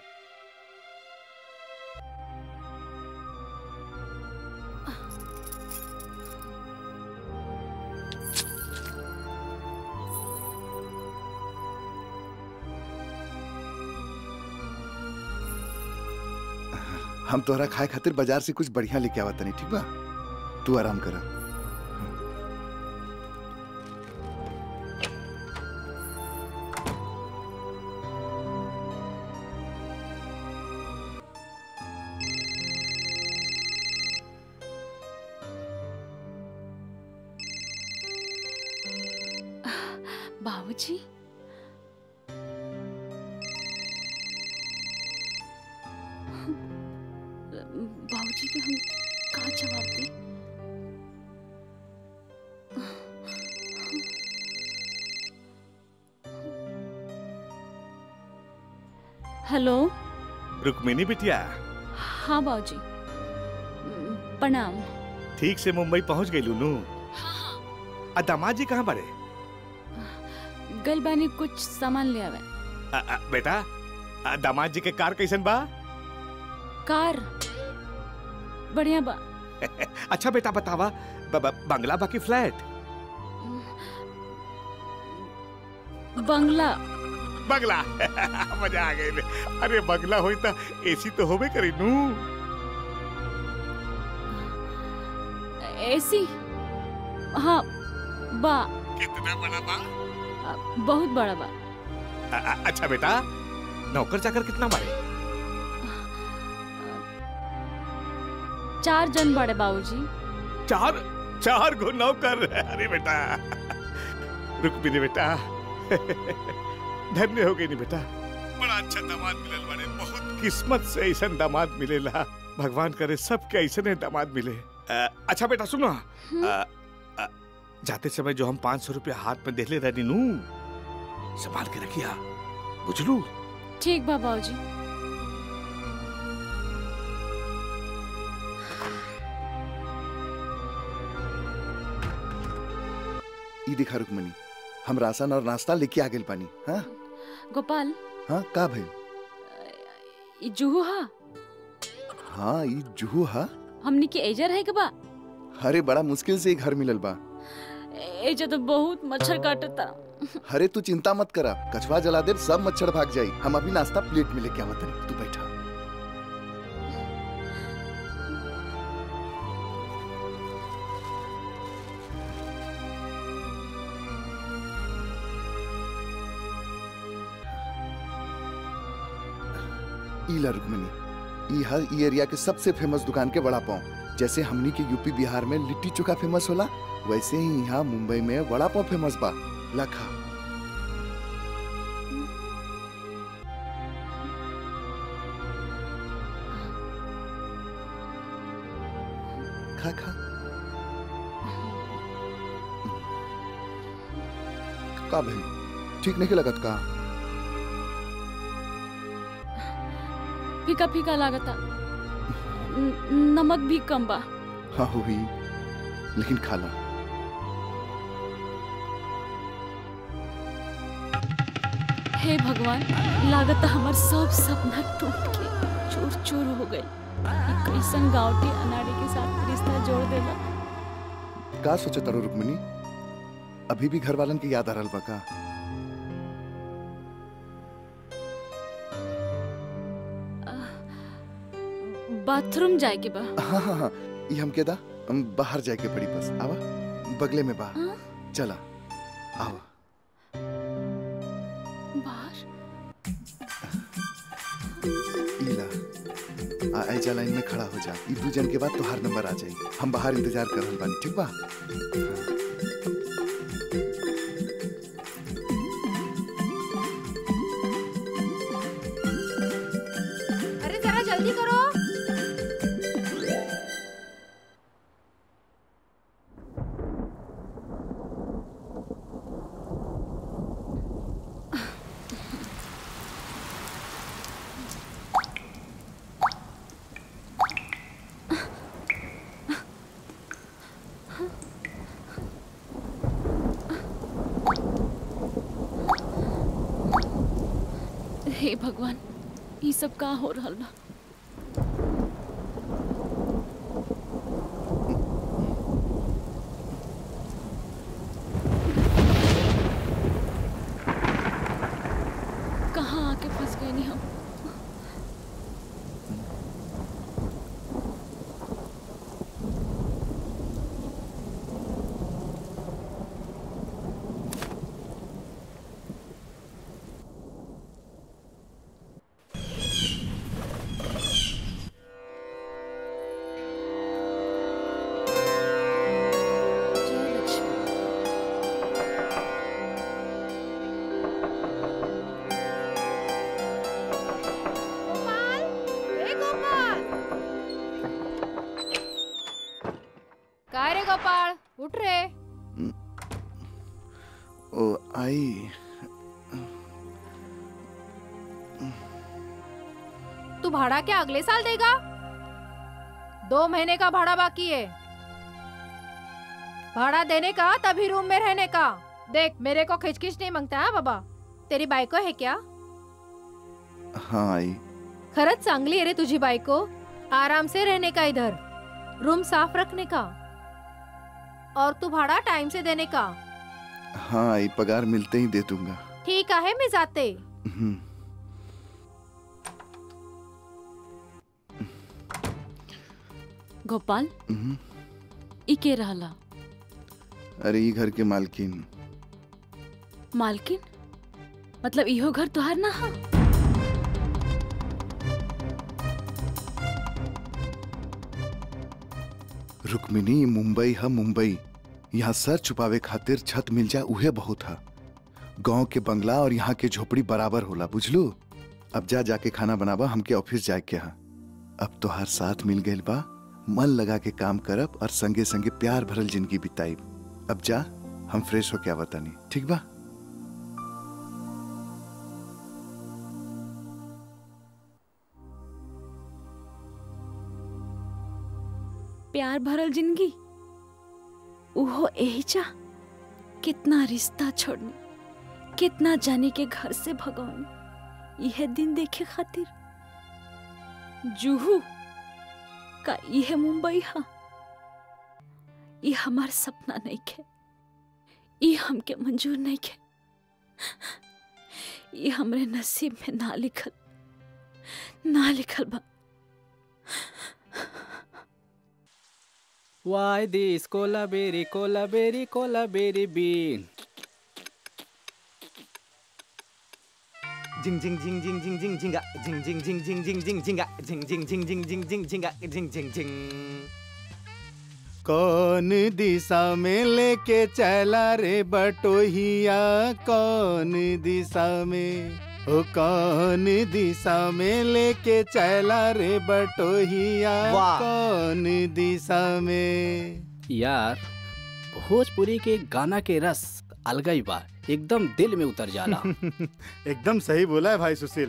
हम तोहरा खाए खातिर बाजार से कुछ बढ़िया लेके आवा तनी ठीक बा तू आराम करा बाबूजी बाबूजी के हम कहाँ जवाब दी हेलो रुक्मिनी बिटिया हाँ बाबूजी प्रणाम ठीक से मुंबई पहुंच गई लूनू आ दामाद जी कहाँ बड़े गल बानी कुछ सामान ले आवे आ, आ, बेटा आ, दामाद जी के कार कैसन बा कार बढ़िया बा अच्छा बेटा बतावा ब, ब, बंगला बाकी फ्लैट बंगला बंगला मजा आ गई अरे बंगला होई त एसी तो होबे करी नू एसी हाँ बा कितना बड़ा बा बहुत बड़ा बा आ, आ, अच्छा बेटा नौकर चाकर कितना बड़े चार जन बड़े बाबूजी चार चार गो नौकर अरे बेटा रुक भी बेटा धन्य हो गई नहीं बेटा बड़ा अच्छा दामाद मिलल बड़े बहुत किस्मत से ऐसा दामाद मिलेला भगवान करे सबके ऐसे दामाद मिले आ, अच्छा बेटा सुनो आ, आ, जाते समय जो हम पाँच सौ रुपया हाथ में देले रहनी नू संभाल के रखिया बुझलू ठीक बा बाबूजी ई दिखा रुक्मणी हम राशन और नाश्ता लेके आ गेल पानी हाँ गोपाल हाँ का भाई ई जुहू हा हाँ ई जुहू हा हमनी के एजर है के बा अरे बड़ा मुश्किल से ही घर मिलल बा एजा तो बहुत मच्छर काटता अरे तू चिंता मत करा कछवा जला दे सब मच्छर भाग जाई हम अभी नाश्ता प्लेट में लेके आवत हनी तू बैठा ईला रुक्मिनी ई हर ई एरिया के सबसे फेमस दुकान के वड़ा पाव जैसे हमनी के यूपी बिहार में लिट्टी चोखा फेमस होला वैसे ही यहाँ मुंबई में वड़ा पाव फेमस बा लखा खा खा का भाई ठीक नहीं लगत का फीका फीका लागता न- नमक भी कम बा हाँ हुई लेकिन खा ला हे भगवान लागत हमार सब सपना टूट के चूर चूर हो गए कैसन गाँवटी अनाड़ी के साथ रिश्ता जोड़ देला का सोचे तारो रुक्मिनी अभी भी घर वालन की याद आ रहल बा का बाथरूम जाए के बा हाँ हाँ हाँ ये हम के दा हम बाहर जाए के पड़ी बस आवा बगले में बा चला आवा बाहर इला आ ऐजा लाइन में खड़ा हो जा ई दू जन के बाद तोहार नंबर आ जाई हम बाहर इंतजार कर रहल बानी ठीक बा अरे जरा जल्दी करो हे भगवान ये सब का हो रहल बा कहाँ आके फंस गए नहीं हम ए गोपाल काय रे गोपाळ उठ रे ओ आई तू भाड़ा क्या अगले साल देगा दो महीने का भाड़ा बाकी है भाड़ा देने का तभी रूम में रहने का देख मेरे को खिचखिच नहीं मांगता है बाबा तेरी बायको है क्या हाँ आई खरंच चांगली आहे रे तुझी बायको आराम से रहने का इधर रूम साफ रखने का और तू भाड़ा टाइम से देने का हाँ आई पगार मिलते ही दे दूंगा ठीक आहे मी जाते हम्म, गोपाल हम्म। ई के रहला अरे ये घर के मालकिन मालकिन मतलब इहो घर तोहार ना हा रुक्मिनी ये मुंबई है मुंबई यहाँ सर छुपावे खातिर छत मिल जाए उहे बहुत है गांव के बंगला और यहाँ के झोपड़ी बराबर होला बुझलू अब जा जाके खाना बनाबा हमके ऑफिस जाए के यहाँ अब तो हर साथ मिल गइल बा मन लगा के काम करब और संगे संगे प्यार भरल जिंदगी बिताइब अब जा हम फ्रेश होके आवतानी ठीक बा प्यार भरल जिंदगी उहो यही चा कितना रिश्ता छोड़नी कितना जाने के घर से भगवानी यह दिन देखे खातिर जूहू का यह मुंबई हा ये हमार सपना नहीं खे ये हमके मंजूर नहीं खे ये हमरे नसीब में ना लिखल ना लिखल बा Why this cola berry, cola berry, cola berry bean? Jing jing jing jing jing jing jinga jing jing jing jing jing jing jinga jing jing jing jing jing jing jinga jing jing jing कौन दिशा में लेके चला रे बटोहिया कौन दिशा में ओ कौन दिशा में लेके चला रे बटोहिया वाह। कौन दिशा में यार भोजपुरी के गाना के रस अलगई बा एकदम दिल में उतर जाला एकदम सही बोला है भाई सुशील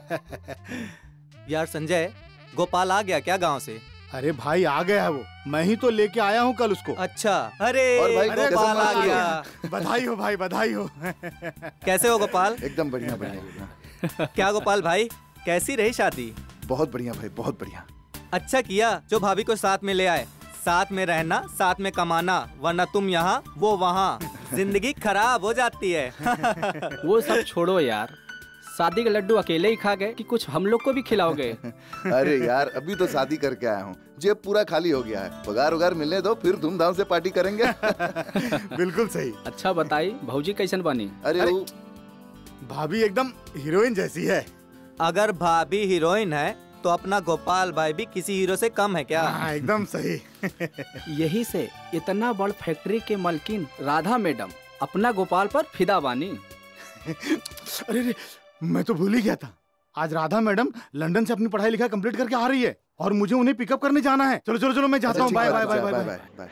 यार संजय गोपाल आ गया क्या गांव से अरे भाई आ गया है वो मैं ही तो लेके आया हूँ कल उसको अच्छा अरे और भाई अरे कैसे गोपाल आ हो? गया बधाई हो भाई बधाई हो कैसे हो गोपाल एकदम बढ़िया बढ़िया क्या गोपाल भाई कैसी रही शादी बहुत बढ़िया भाई बहुत बढ़िया अच्छा किया जो भाभी को साथ में ले आए साथ में रहना साथ में कमाना वरना तुम यहाँ वो वहाँ जिंदगी खराब हो जाती है वो सब छोड़ो यार शादी के लड्डू अकेले ही खा गए कि कुछ हम लोग को भी खिलाओगे अरे यार अभी तो शादी करके आया हूँ जेब पूरा खाली हो गया है पगार उगार मिलने दो फिर धूमधाम से पार्टी करेंगे बिल्कुल सही अच्छा बताई भौजी कैसन बनी अरे वो भाभी एकदम हीरोइन जैसी है अगर भाभी हीरोइन है तो अपना गोपाल भाई भी किसी हीरो से कम है क्या हाँ एकदम सही यही से इतना बड़ फैक्ट्री के मालकिन राधा मैडम अपना गोपाल पर फिदा बानी अरे रे मैं तो भूल ही गया था आज राधा मैडम लंदन से अपनी पढ़ाई लिखाई कंप्लीट करके आ रही है और मुझे उन्हें पिकअप करने जाना है चलो चलो चलो मैं जाता हूँ bye bye bye bye bye bye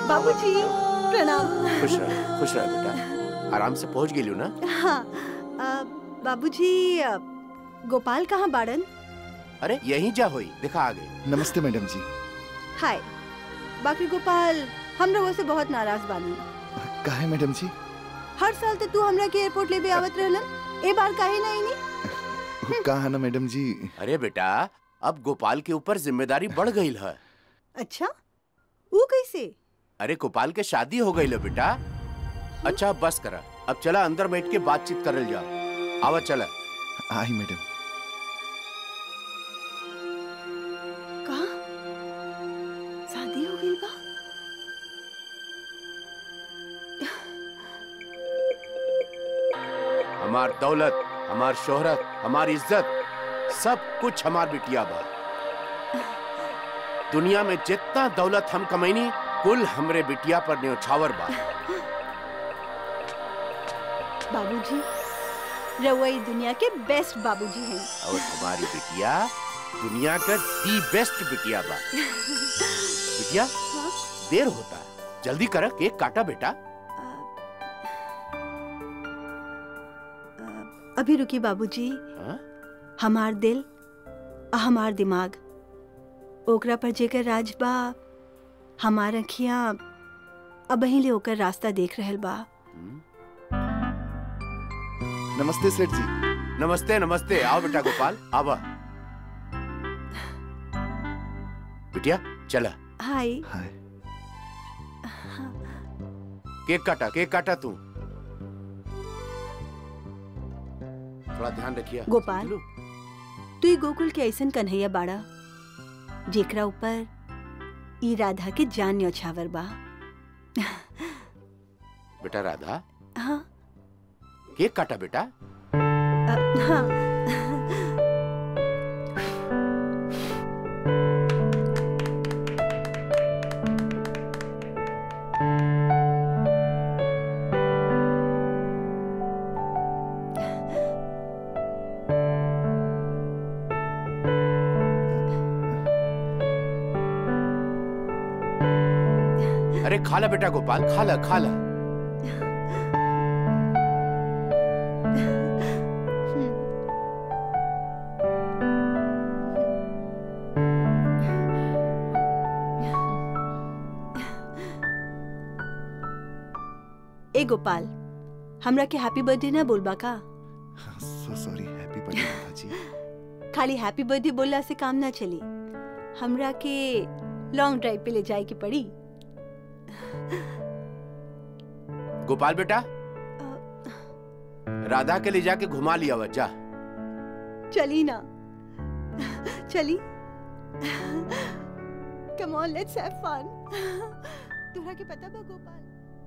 बाबूजी प्रणाम खुश रह खुश रह बेटा आराम से पहुंच गेलियो ना हाँ अ, बाबूजी अ, गोपाल कहाँ बाड़न अरे यहीं जा होई दिखा आ गई नमस्ते मैडम जी हाय बाकी गोपाल हम लोगों से बहुत नाराज बानी काहे मैडम जी हर साल तो तू हमरा के एयरपोर्ट ले भी आवत रहलन ए बार काहे नहीं नी कहा ना मैडम जी अरे बेटा अब गोपाल के ऊपर जिम्मेदारी बढ़ गई है अच्छा वो कैसे अरे गोपाल के शादी हो गई है बेटा अच्छा अब बस करा अब चला अंदर बैठ के बातचीत करल जाओ आवा चला आई मैडम कहा शादी हो गई बा हमार दौलत हमार शोहरत हमार इज्जत सब कुछ हमार बिटिया बा दुनिया में जितना दौलत हम कमैनी कुल हमरे बिटिया पर न्यौछावर बा बाबूजी रवई दुनिया के बेस्ट बाबूजी हैं और हमारी बिटिया दुनिया का दी बेस्ट बिटिया बा बिटिया देर होता जल्दी कर केक काटा बेटा अभी रुकी बाबूजी हाँ? हमार दिल आ हमार दिमाग ओकरा पर जेकर राज बा हमार अखियां अब ले ओकर रास्ता देख रहल बा नमस्ते सेठ जी नमस्ते नमस्ते आओ बेटा गोपाल आवा बिटिया चला हाय केक काटा केक काटा तू थोड़ा ध्यान रखिए गोपाल तू ही गोकुल के ऐसन कन्हैया बाड़ा जेकरा ऊपर ई राधा के जान न्यौछावर बा बेटा राधा हाँ केक काटा बेटा अ, हाँ अरे खा ला बेटा गोपाल खा ला खा ला ए गोपाल हमरा के हैप्पी बर्थडे ना बोलबा का so sorry happy birthday Radha ji खाली हैप्पी बर्थडे बोलला से काम ना चली हमरा के लॉन्ग ड्राइव पे ले जाए के पड़ी गोपाल बेटा राधा के ले जाके घुमा लिया हुआ जा चली ना चली come on let's have fun तोहरा के पता बा गोपाल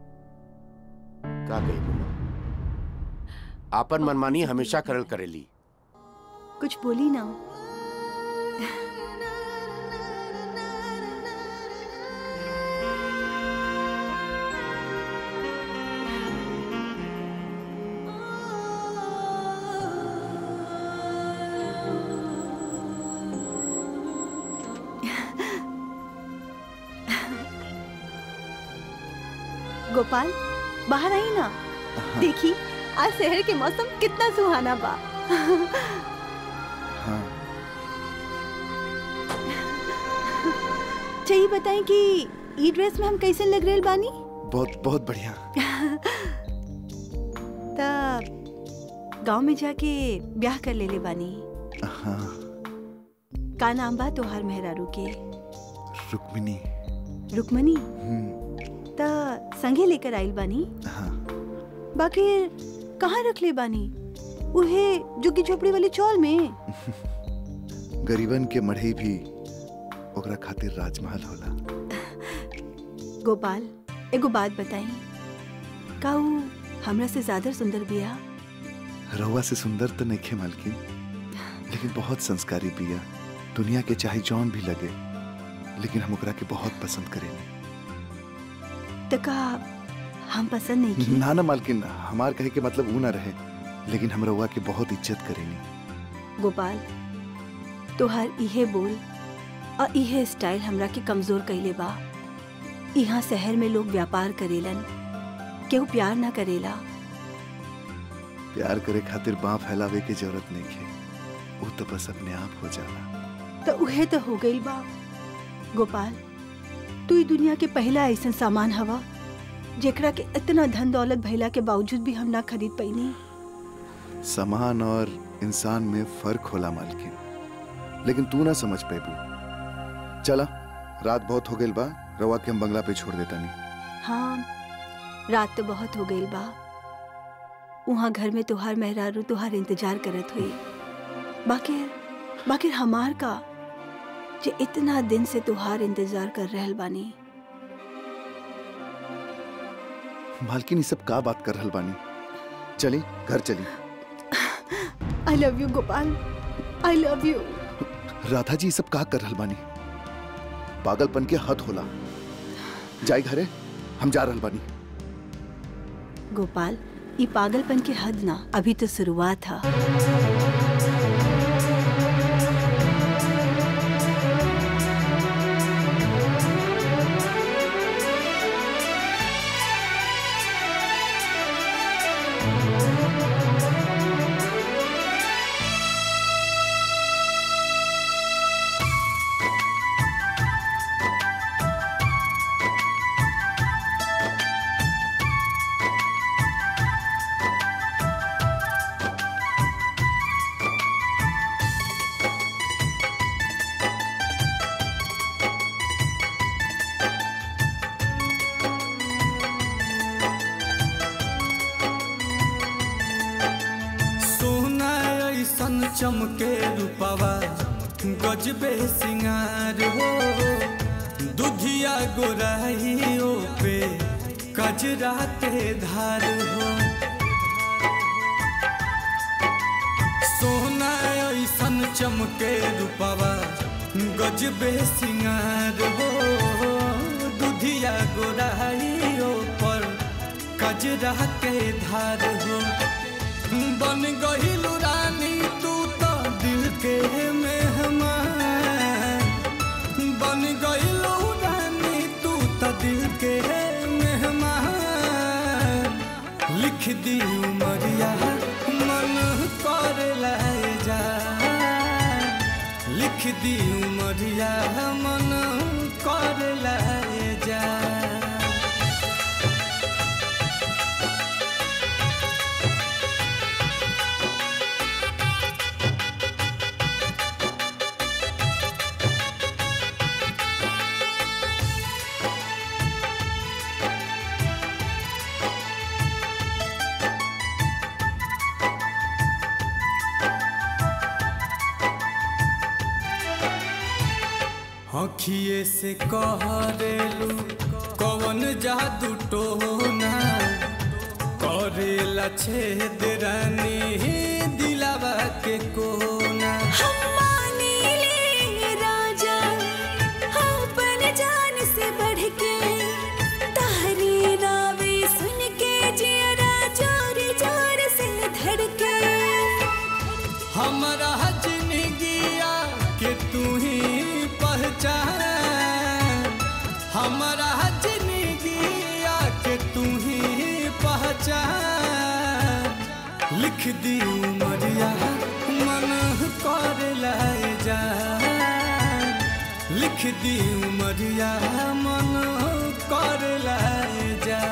का कही बोलो आपन मनमानी हमेशा करल करेली कुछ बोली ना गोपाल बाहर आई ना देखी आज शहर के मौसम कितना सुहाना बा हाँ चाहिए बताएं कि ई ड्रेस में हम कैसे लग रहे बानी बहुत बहुत बढ़िया तब गांव में जाके ब्याह कर ले ले बानी हाँ का नाम बा तोहार मेहरारू के रुक्मिनी रुक्मणी हम्म, त संगे लेकर आइल बानी हाँ बाकी कहाँ रख ले बानी उहे जुग्गी झोपड़ी वाली चौल में गरीबन के मढ़ई भी ओकरा खातिर राजमहल होला गोपाल एगो बात बताई का ऊ हमरा से ज्यादा सुंदर बिया रहुआ से सुंदर तो नहीं मालकिन लेकिन बहुत संस्कारी बिया दुनिया के चाहे जौन भी लगे लेकिन हम ओकरा के बहुत पसंद करेनी त का हम पसंद नहीं की ना ना मालकिन हमार कहे के मतलब ऊ ना रहे लेकिन हम रहुआ के बहुत इज्जत करेनी गोपाल तोहार इहे बोल और इहे स्टाइल हमरा के कमजोर कइले बा यहाँ शहर में लोग व्यापार करेलन केहू प्यार ना करेला प्यार करे खातिर बाँ फैलावे की जरूरत नहीं है वो तो बस अपने आप हो जाला तो उहे तो हो गई बा गोपाल तू ई दुनिया के पहला ऐसा सामान हवा जेकरा के इतना धन दौलत भइला के बावजूद भी हम ना खरीद पैनी सामान और इंसान में फर्क होला मालकिन लेकिन तू ना समझ पेबू चला रात बहुत हो गई बा रवा के हम बंगला पे छोड़ देता नहीं हाँ रात तो बहुत हो गई बा वहाँ घर में तुहार मेहरारू तुहार इंतजार करत हुई बाकी बाकी हमार का जे इतना दिन से तुहार इंतजार कर रहल बानी मालकिन ये सब का बात कर रहल बानी चली घर चली I love you Gopal I love you Radha ji ये सब का कर रहल बानी पागलपन के हद होला जाई घरे हम जा रहल बानी गोपाल ये पागलपन की हद ना अभी तो शुरुआत है सोना ऐसन चमके रूपवा गजबे सिंगार हो दुधिया गोराइयो पे कजरा के धार हो सोना ऐसन चमके रूपवा गजबे सिंगार हो दुधिया गोराइयो पर कजरा के धार हो बन गहिलू रानी तू तो दिल के मेहमान बन गइलो रानी तू तो दिल के मेहमान लिख दी उमरिया मन कर लाए जा लिख दी उमरिया मन कर लाए जा अखिए से कहरेलू कवन जादू टोना करेला छेद रानी दिलावा के कोना राजा अपन जान से बढ़ के तारी नावे सुन के जियरा जोर जोर से धड़के हमारा जिंदगिया के तू ही पहचान हमारा जिंदगिया के तू ही पहचान लिख दी उमरिया मन कर लाए जा लिख दी उमरिया मन कर लाए जा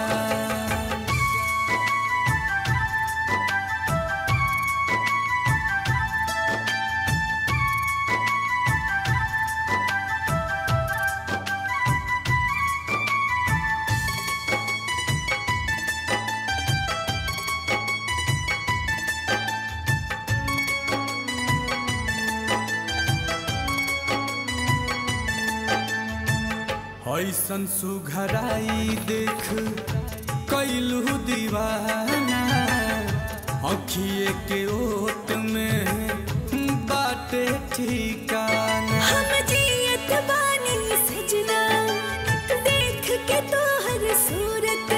ऐसन सुघराई देख कैलू दीवाना अखिए के ओट में बाटे ठिकाना हम जियत बानी सजना देख के तोहर सूरत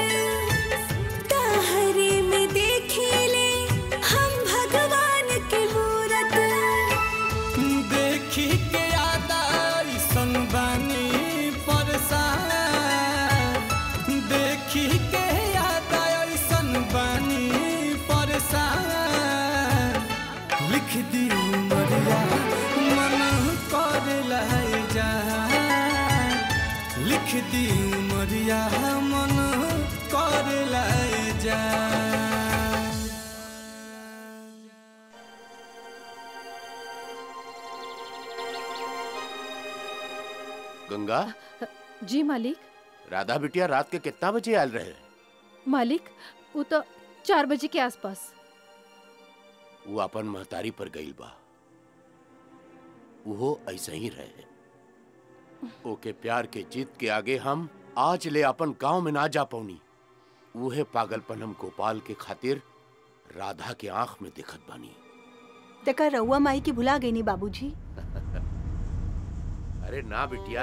ताहरे में देखेले हम भगवान के मूरत देखी के याद ऐसन बानी परेशान बीती उमरिया मन कर लाए जा गंगा जी मालिक राधा बिटिया रात के कितना बजे आयल रहे मालिक वो तो चार बजे के आसपास वो अपन महतारी पर गईल बा वो ऐसा ही रहे ओके प्यार के जीत के आगे हम आज ले अपन गांव में ना जा पौनी उहे पागलपन हम गोपाल के खातिर राधा के आंख में दिखत बानी तका रउआ माई की भुला गई नी बाबूजी अरे ना बिटिया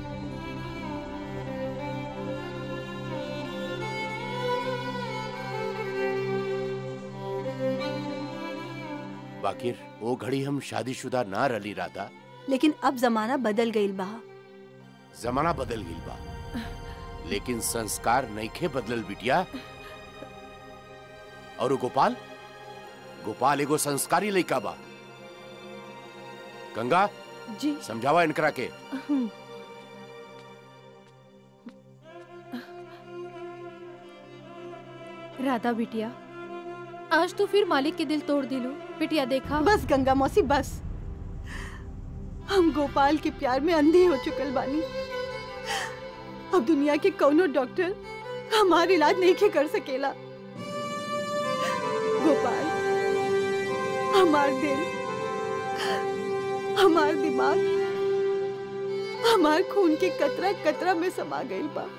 बाकिर वो घड़ी हम शादीशुदा ना रली राधा लेकिन अब जमाना बदल गईल बा जमाना बदल गई बा लेकिन संस्कार नईखे बदलल बिटिया और वो गोपाल गोपाल एगो संस्कारी लइका बा गंगा जी समझावा इनकरा के हम्म। राधा बिटिया आज तो फिर मालिक के दिल तोड़ दिलू बिटिया देखा बस गंगा मौसी बस हम गोपाल के प्यार में अंधे हो चुकल बानी अब दुनिया के कौनो डॉक्टर हमार इलाज नहीं के कर सकेला गोपाल हमार दिल हमार दिमाग हमार खून के कतरा कतरा में समा गईल बा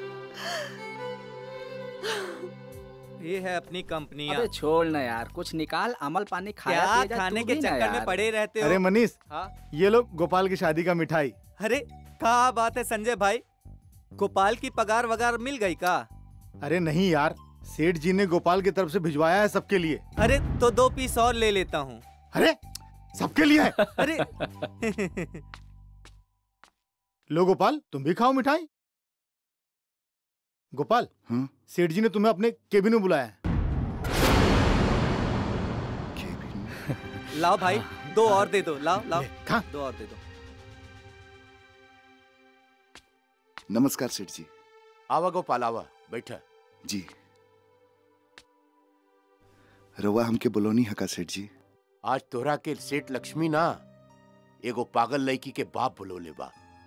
ये है अपनी कंपनियां अबे छोड़ ना यार कुछ निकाल अमल पानी खाया क्या पिया जा, खाने तू के भी ना चक्कर में यार। पड़े रहते हो अरे मनीष हाँ? ये लो गोपाल की शादी का मिठाई अरे क्या बात है संजय भाई गोपाल की पगार वगार मिल गई का अरे नहीं यार सेठ जी ने गोपाल की तरफ से भिजवाया है सबके लिए अरे तो दो पीस और ले लेता हूँ अरे सबके लिए है अरे लो गोपाल तुम भी खाओ मिठाई गोपाल हाँ? सेठ जी ने तुम्हें अपने केबिन में बुलाया है लाओ भाई दो और दे दो लाओ लाओ खा दो और दे दो नमस्कार सेठ जी आवा गोपाल आवा बैठा जी रवा हमके बोलोनी हका सेठ जी आज तोहरा के सेठ लक्ष्मी ना एगो पागल लड़की के बाप बुलोले बा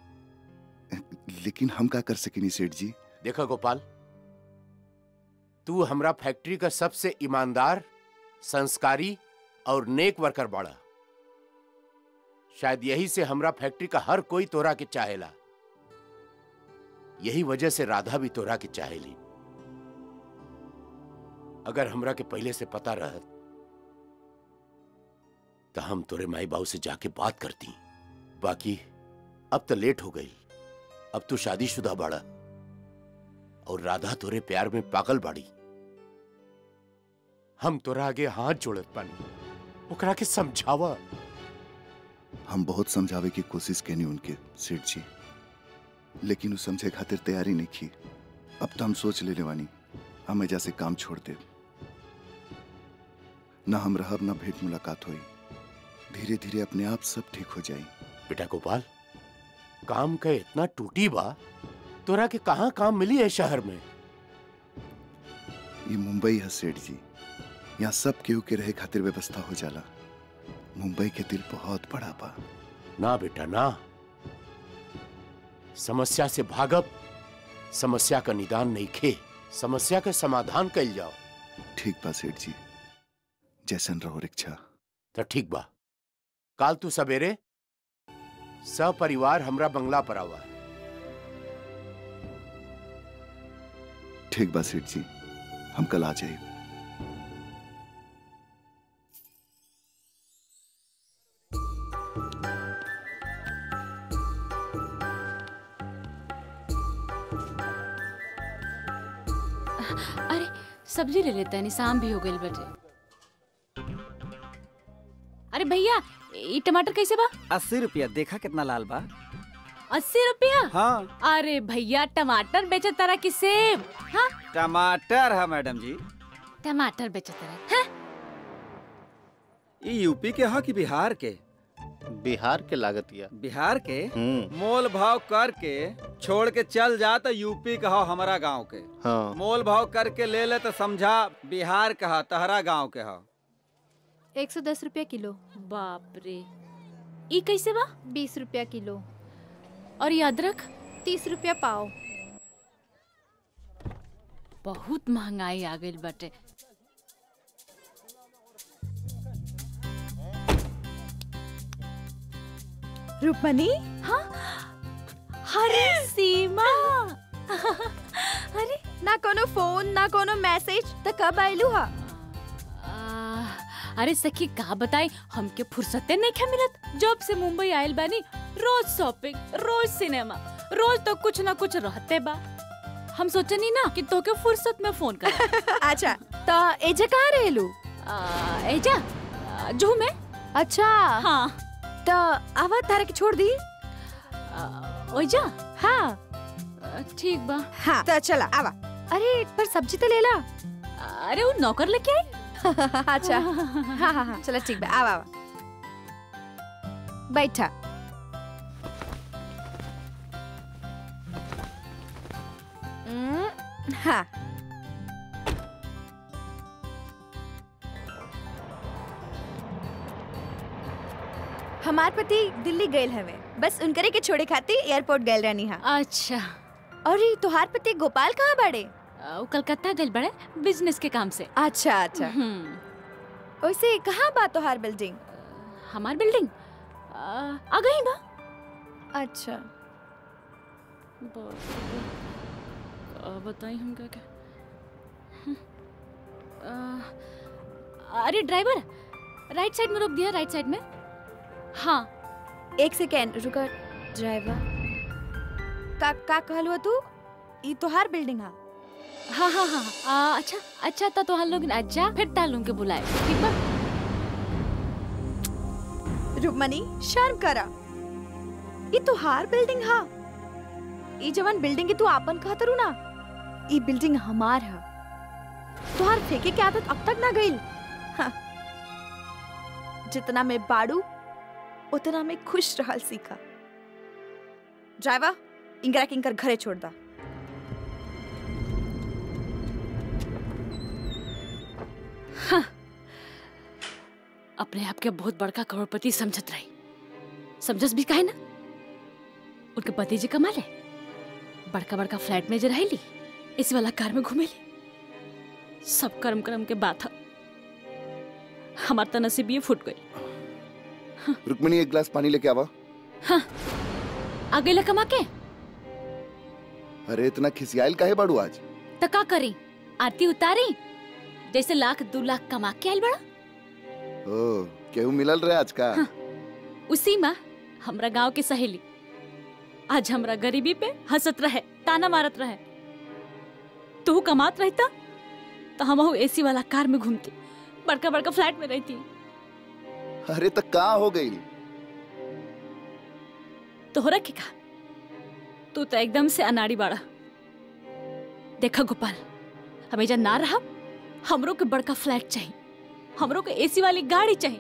लेकिन हम का कर सकेनी सेठ जी देखा गोपाल तू हमरा फैक्ट्री का सबसे ईमानदार संस्कारी और नेक वर्कर बाड़ा शायद यही से हमरा फैक्ट्री का हर कोई तोरा के चाहेला यही वजह से राधा भी तोरा के चाहेली अगर हमरा के पहले से पता रहत तो हम तोरे माई बाबू से जाके बात करती बाकी अब तो लेट हो गई अब तू शादीशुदा बाड़ा और राधा तोरे प्यार में पागल बाड़ी हम तोरा आगे हाथ जोड़त पानी ओकरा के समझावा हम बहुत समझावे की कोशिश कैनी उनके सेठ जी लेकिन वो समझे खातिर तैयारी नहीं की अब तो हम सोच लेने वानी हम एजा से काम छोड़ दे ना हम रहब ना भेंट मुलाकात हुई धीरे धीरे अपने आप सब ठीक हो जाई बेटा गोपाल काम का इतना टूटी बा तोरा के कहाँ काम मिली है शहर में ये मुंबई है सेठ जी यहाँ सब केहू के रहे खातिर व्यवस्था हो जाला मुंबई के दिल बहुत बड़ा बा ना बेटा ना समस्या से भागब समस्या का निदान नहीं खे समस्या का समाधान कल जाओ ठीक बा सेठ जी जैसन रहो रिक्शा तो ठीक बा काल तू सवेरे सपरिवार हमरा बंगला पर आवा ठीक बा सेठ जी हम कल आ जाए अरे सब्जी ले लेते हैं शाम भी हो गई बटे अरे भैया ये टमाटर कैसे बा अस्सी रुपया देखा कितना लाल बा अस्सी रुपया हाँ अरे भैया टमाटर बेचे तारा की सेब हाँ टमाटर है मैडम जी टमाटर बेचे तारा हाँ? ये यूपी के हाँ कि बिहार के बिहार के लागतिया बिहार के हम्म मोल भाव करके छोड़ के चल जा तो यूपी कहो हमारा गांव के हाँ मोल भाव करके ले ले तो समझा बिहार कहा तहरा गांव के हो एक सौ दस रुपया किलो बाप रे ई कैसे बा बीस रुपया किलो और ये अदरक तीस रुपया पाव बहुत महंगाई आ गई बाटे रूपमनी हाँ अरे सीमा अरे ना कोनो फोन ना कोनो मैसेज त कब आइलू हा आ, अरे सखी का बताई हमके फुर्सते नहीं क्या मिलत जब से मुंबई आयल बानी रोज शॉपिंग रोज सिनेमा रोज तो कुछ ना कुछ रहते बा हम सोचनी ना कि तोके फुर्सत में फोन कर अच्छा त एजे कहाँ रहेलू एजा आ, जू में अच्छा हाँ त आवा तारा के छोड़ दी ओइजा हाँ आ, ठीक बा हाँ त चला आवा अरे पर सब्जी तो ले ला अरे वो नौकर लेके आई अच्छा हाँ हाँ हाँ चलो ठीक बा आवा आवा बैठा हम्म, हाँ हमार पति दिल्ली गए हवे बस उनकरे के छोड़े खातिर एयरपोर्ट गए रहनी हा अच्छा और ये तुहार पति गोपाल कहाँ बड़े आ, वो कलकत्ता गए बड़े बिजनेस के काम से अच्छा अच्छा वैसे कहाँ बा तुहार बिल्डिंग हमार बिल्डिंग आ, आ गई बा अच्छा बताई हम क्या क्या हम्म, आ, अरे ड्राइवर राइट साइड में रोक दिया राइट साइड में हाँ एक सेकेंड रुका ड्राइवर का का कहलू तू ई तोहार बिल्डिंग हा हाँ हाँ हाँ आ, अच्छा अच्छा तो तुहार लोग अच्छा फिर तालूम के बुलाए ठीक बा रुकमनी शर्म करा ई तोहार बिल्डिंग हा ई जवन बिल्डिंग के तू आपन कहत रू ना ई बिल्डिंग हमार हा तोहार फेंके के आदत अब तक ना गईल हाँ। जितना मैं बाड़ू उतना मैं खुश रहल सीखा ड्राइवर इंगरा किंकर घरे छोड़ दा हाँ। अपने आप के बहुत बड़का करोड़पति समझत रही समझस भी काहे ना उनके पति जी कमा ले बड़का बड़का फ्लैट में जो रहेली इस वाला कार में घूमेली सब कर्म कर्म के बात है हमार तो नसीब ये फूट गई रुक्मिणी एक गिलास पानी लेके आवा हाँ आ गई कमा के अरे इतना खिसियाल काहे बाड़ू आज तो का करी आरती उतारी जैसे लाख दो लाख कमा के आयल बड़ा ओ केहू मिलल रहे आज का उसी माँ हमरा गांव के सहेली आज हमरा गरीबी पे हंसत रहे ताना मारत रहे तू कमात रहता तो हम एसी वाला कार में घूमती बड़का बड़का फ्लैट में रहती अरे तक कहाँ हो गई तोहरा के का तू तो एकदम से अनाड़ी बाड़ा देखा गोपाल हमें ना रहा हमरो के बड़का फ्लैट चाहिए हमरो के एसी वाली गाड़ी चाहिए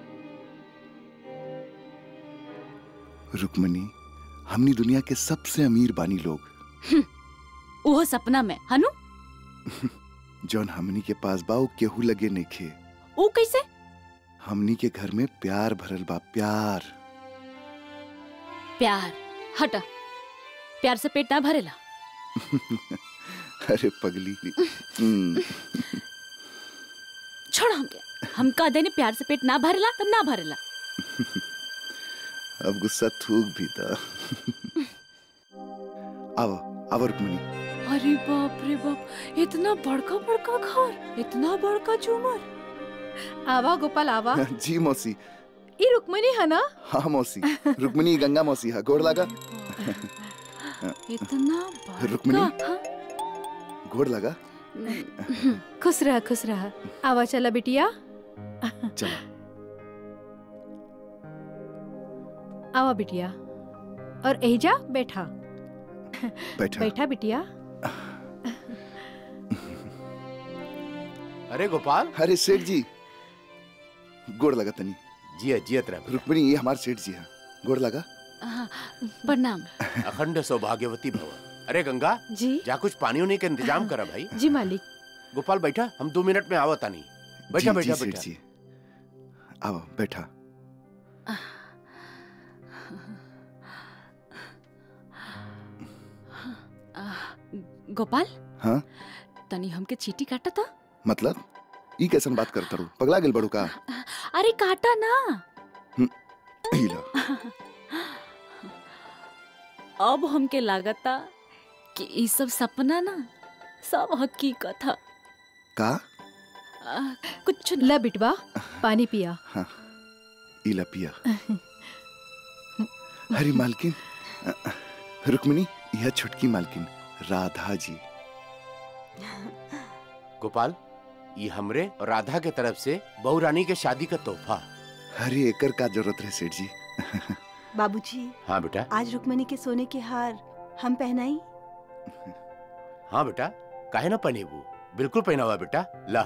रुक्मणी हमनी दुनिया के सबसे अमीर बानी लोग वो सपना में हनु जौन हमनी के पास बा उ केहू लगे नइखे वो कैसे हमनी के घर में प्यार भरल बा प्यार प्यार हटा प्यार से पेट ना भरेला अरे पगली हम्म, छोड़ हमके हम कह देने प्यार से पेट ना भरेला तब ना भरेला अब गुस्सा थूक भी था आवा आवा रुक्मणी अरे बाप रे बाप इतना बड़का बड़का घर इतना बड़का झूमर आवा गोपाल आवा जी मौसी ई रुक्मिणी है ना हाँ मौसी रुक्मणी गंगा मौसी हा गोड़ लगा इतना रुक्मिणी बड़का हाँ? गोड़ लगा खुश रह खुश रह आवा चला बिटिया चलो आवा बिटिया और एजा बैठा बैठा बैठा बिटिया अरे गोपाल अरे सेठ जी गोड़ लगा तनी जिया जियत रह रुक्मिणी ये हमारे सेठ जी हैं गोड़ लगा हाँ, प्रणाम अखंड सौभाग्यवती भव अरे गंगा जी जा कुछ पानी उनी का इंतजाम करा भाई जी मालिक गोपाल बैठा हम दो मिनट में आवता नहीं बैठा जी, जी, बैठा सेठ बैठा जी आओ बैठा आ, गोपाल हाँ तनी हमके चीटी काटा था मतलब ई कैसन बात करता रू पगला गेल बड़ू का अरे काटा ना ई लो अब हमके लागता कि ई सब सपना ना सब हकीकत है का आ, कुछ ला बिटवा पानी पिया हाँ ई ला पिया हरी मालकिन अ, रुक्मिणी यह छुटकी मालकिन राधा जी गोपाल ये हमरे और राधा के तरफ से बहू रानी के शादी का तोहफा हरी एकर का जरूरत है सेठ जी बाबूजी हाँ बेटा आज रुक्मणी के सोने के हार हम पहनाई हाँ बेटा काहे ना पहनेबू बिल्कुल पहनावा बेटा ला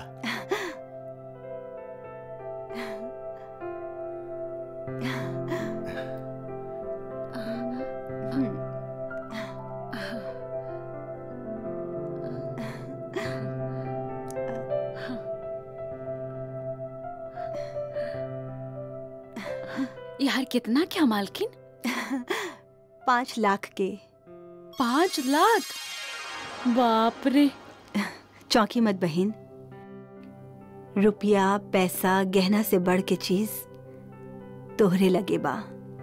यार कितना क्या मालकिन पाँच लाख के पाँच लाख बाप रे चौंकी मत बहन रुपया पैसा गहना से बढ़ के चीज तोहरे लगे बा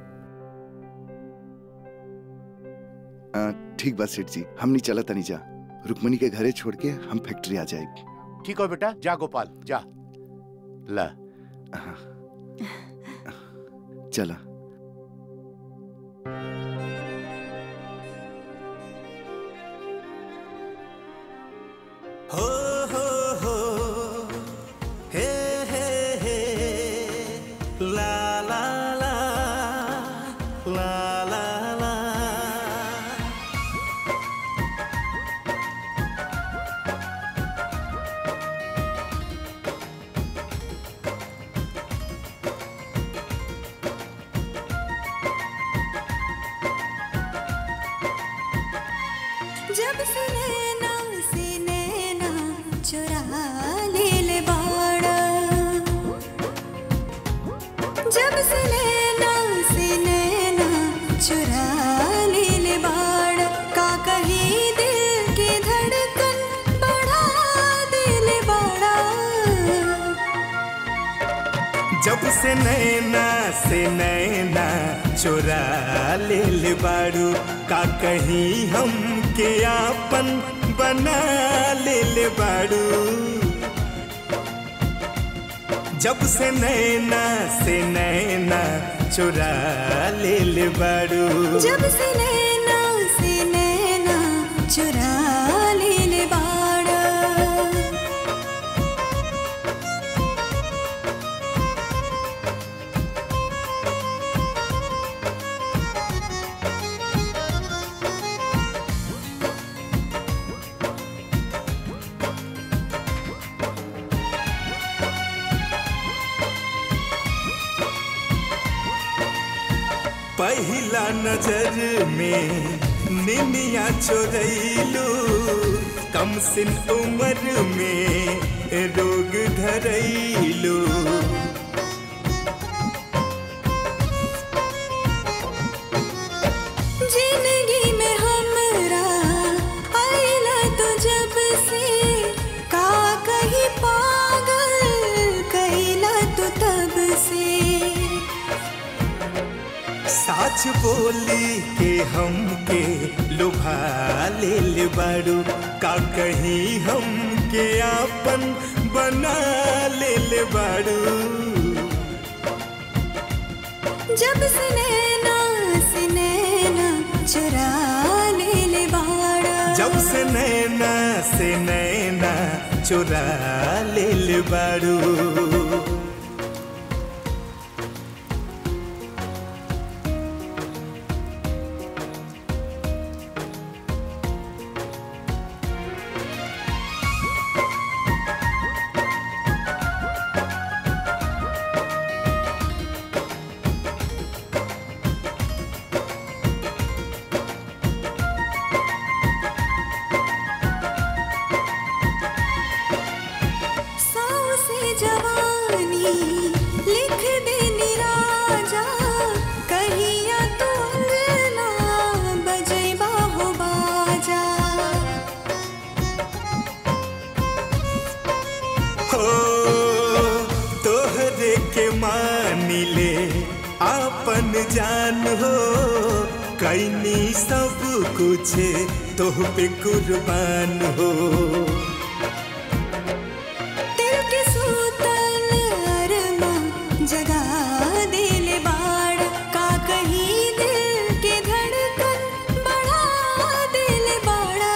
अ, ठीक बा सेठ जी हमनी चला तनी जा रुक्मिणी के घरे छोड़ के हम फैक्ट्री आ जाएगी ठीक हो बेटा जा गोपाल जा ला चला हो हो हो हे हे हे ला ला ला ला ला ला जब से नैना से नैना चुरा ले ले बाड़ा जब से नैना से नैना चुरा ले ले बाड़ा का कही दिल की धड़कन बढ़ा दे ले बाड़ा जब से नैना से नैना चुरा ले ले बाड़ू का कहीं हम के आपन बना ले ले बाड़ू जब से नैना से नैना चुरा ले ले बाड़ू जब से नैना से नैना चुरा ले ले बाड़ा पहला नजर में निनिया चोरैलू कम सिन उम्र में रोग धरैलू जिंदगी में हमरा आइला तो जब से का कहीं पागल कैला तो तब से साच बोली के हमके लुभा ले ले बाड़ू का कहीं हमके आपन बना ले ले बाड़ू जब से नैना से नैना चुरा ले ले बाड़ा जब से नैना से नैना चुरा ले ले बाड़ू जवानी लिख दे निराजा कहिया तू अंगना बजैबा हो बाजा हो तोहरे के मानी ले आपन जान हो कैनी सब कुछ तोह पे कुर्बान हो दिल के सूतल अरमा जगा दिल बाड़ का कहीं दिल के धड़कन बढ़ा दिल बाड़ा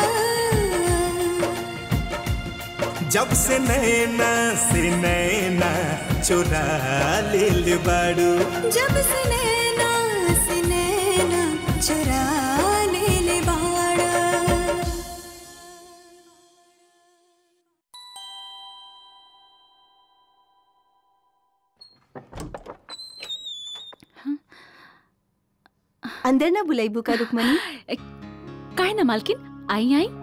जब से नैना से नैना चुरा लेल बाड़ू जब से नैना से नैना चुरा ले बाड़ा अंदर ना बुलाइबू का रुकमनी काहे ना मालकिन आई आई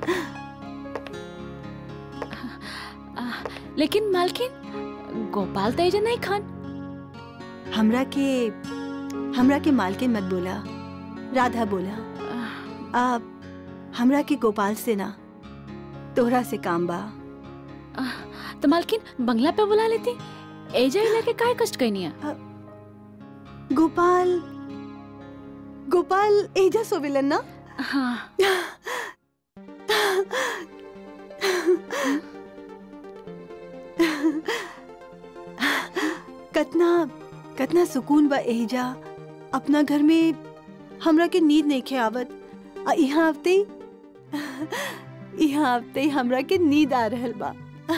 लेकिन मालकिन गोपाल तेज नहीं खान हमरा के हमरा के मालकिन मत बोला राधा बोला आप हमरा के गोपाल से ना तोहरा से काम बा तो मालकिन बंगला पे बुला लेती एजा इला के काय कष्ट कहनी है गोपाल गोपाल एजा सोविलन ना हाँ कतना कतना सुकून बा एजा अपना घर में हमरा के नींद नहीं खे आवत आ यहाँ आते ही यहाँ आते ही हमरा के नींद आ रहल बा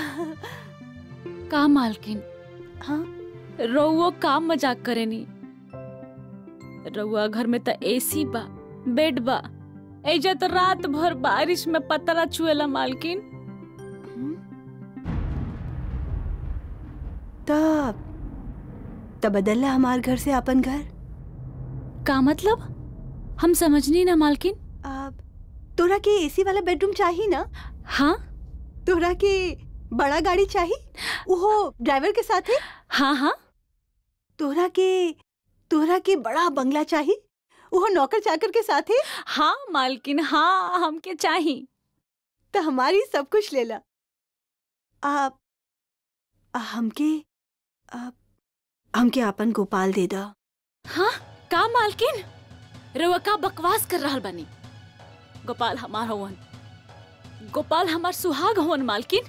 का मालकिन हाँ रउओ काम मजाक करेनी रउआ घर में त एसी बा बेड बा एजा तो रात भर बारिश में पतरा छुएला मालकिन तब तब बदलला हमार घर से अपन घर का मतलब हम समझनी ना मालकिन अब तोरा के एसी वाला बेडरूम चाहिए ना हाँ तोरा के बड़ा गाड़ी चाहिए वो ड्राइवर के साथ है हाँ हाँ तोरा के तोरा के बड़ा बंगला चाहिए वो नौकर चाकर के साथ है हाँ मालकिन हाँ हमके चाहिए तो हमारी सब कुछ ले ला आप आ, हमके आप हमके अपन गोपाल दे दा हाँ का मालकिन रउआ का बकवास कर रहल बनी गोपाल हमार हवन गोपाल हमार सुहाग हवन मालकिन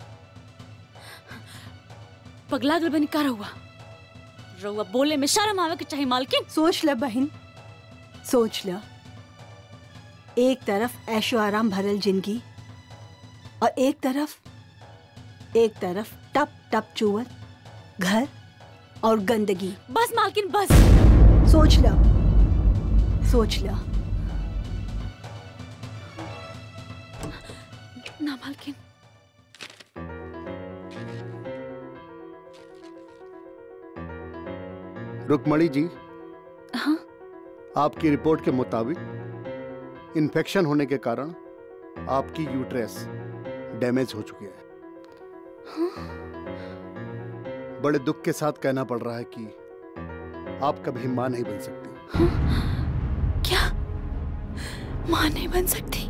पगला गल बनी का रहुआ रउआ बोले में शर्म आवे के चाहिए मालकिन सोच ल बहन सोच ल एक तरफ ऐशो आराम भरल जिंदगी और एक तरफ एक तरफ टप टप चुवल घर और गंदगी बस मालकिन बस सोच ल सोच ल ना मालकिन रुकमणी जी हाँ आपकी रिपोर्ट के मुताबिक इन्फेक्शन होने के कारण आपकी यूट्रेस डैमेज हो चुकी है बड़े दुख के साथ कहना पड़ रहा है कि आप कभी मां नहीं बन सकती क्या माँ नहीं बन सकती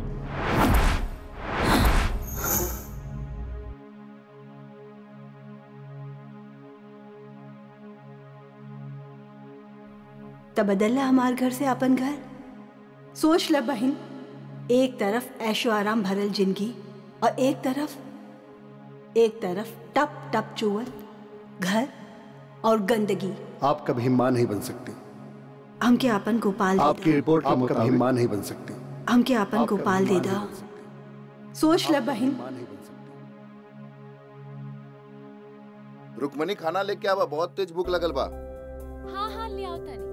तब बदलला हमार घर से अपन घर सोच ल बहन एक तरफ ऐशो आराम भरल जिंदगी और एक तरफ एक तरफ टप टप चुवल घर और गंदगी आप कभी मां नहीं बन सकती हमके अपन गोपाल दे आपकी रिपोर्ट आप कभी मां नहीं बन सकती दा हमके अपन गोपाल दे दा सोच ल बहन रुकमनी खाना लेके आवा बहुत तेज भूख लगल बा हाँ हाँ ले आओ तानी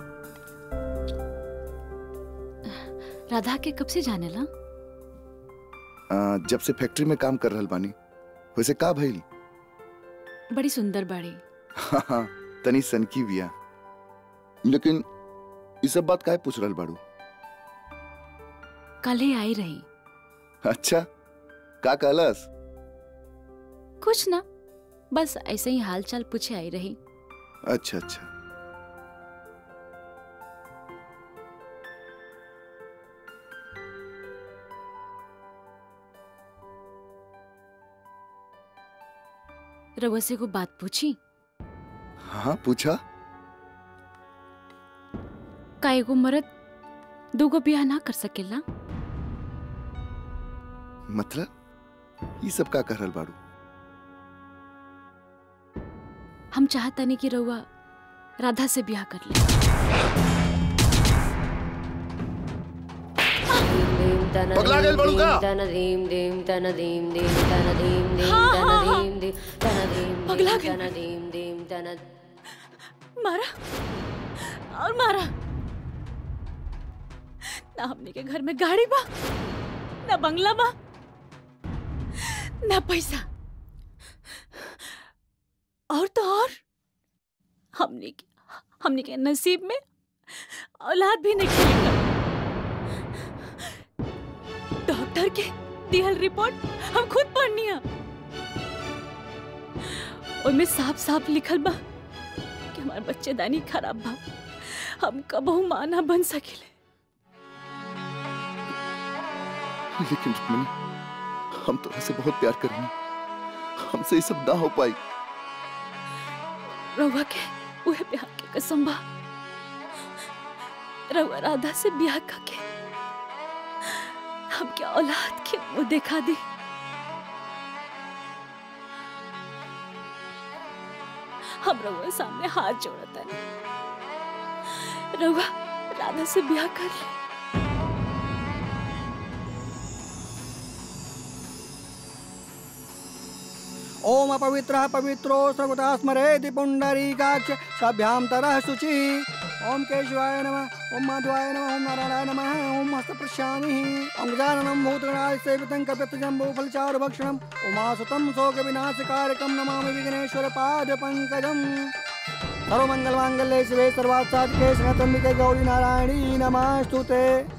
राधा के कब से जाने ला आ, जब से फैक्ट्री में काम कर रहल बानी वैसे का भइल बड़ी सुंदर बाड़ी हाँ हाँ तनी सनकी बिया लेकिन ये सब बात काहे पूछ रहल बाड़ू कल ही आई रही अच्छा का कहलस कुछ ना बस ऐसे ही हाल चाल पूछे आई रही अच्छा अच्छा रउआ से को बात पूछी हाँ पूछा का एगो मर्द दूगो ब्याह ना कर सकेला मतलब ये सब का कर रहल बाड़ू हम चाहतानी कि रउआ राधा से ब्याह कर ले पगला गइल बड़ू का? पगला गइल। मारा और मारा ना हमने के घर में गाड़ी बा ना बंगला बा ना पैसा और तो और हमने के हमने के नसीब में औलाद भी नहीं खेलेगा डॉक्टर के दिहल रिपोर्ट हम खुद पढ़नी है उनमें साफ साफ लिखल बा कि हमार बच्चेदानी खराब बा हम कबहू माँ ना बन सकेले लेकिन रुक्मणी हम तो ऐसे बहुत प्यार करेंगे हमसे ये सब ना हो पाई रउआ के उहे ब्याह के कसम बा रउआ राधा से ब्याह करके हम क्या औलाद के मुंह दिखा दी हम रउआ सामने हाथ जोड़ता है रउआ राधा से ब्याह कर ले ओम अपवित्रः पवित्रो सर्वदा स्मरेति पुण्डरीकाक्ष सभ्यां तरः शुचिः ओम केशवाय नमः ओम माधवाय नमः ओम नारायणाय नमः ओम हस्तप्रश्यामिः ओम गजाननं भूतगणाय सेवितं कपितजम्बूफलचारुभक्षणम् उमासुतं शोकविनाशकारकं नमामि विघ्नेश्वरपादपङ्कजम् सर्वमङ्गलमाङ्गल्ये शिवे सर्वार्थसाधिके शरणत्वम्बिके गौरी नारायणी नमस्तुते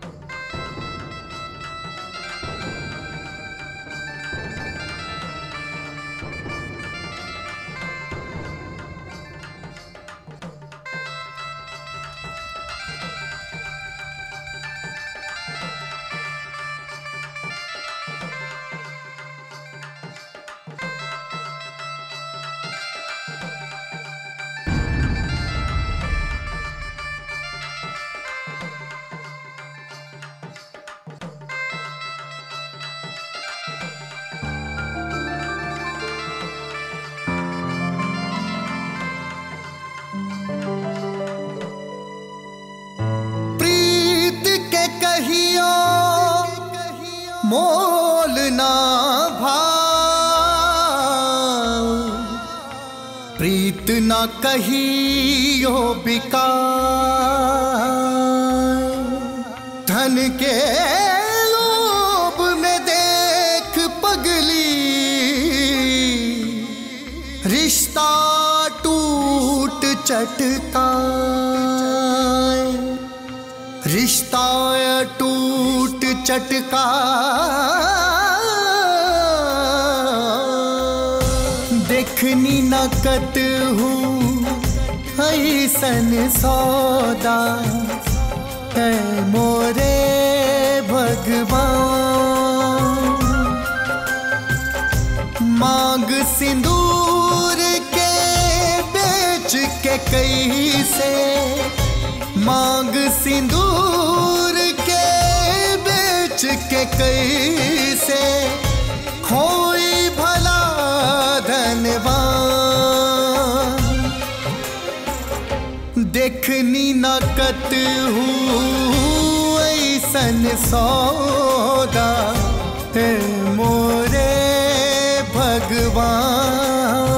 प्रीत के कहियो मोल ना भाव प्रीत ना कहियो बिका धन के लोभ में देख पगली रिश्ता टूट चटका रिश्ता टूट चटका देखनी नकत हूँ ऐसन सौदा है मोरे भगवान मांग सिंदूर के बेच के कई से मांग सिंदूर के बेच के कैसे खोई भला धनवान देखनी नकत हूँ ऐसन सौदा है मोरे भगवान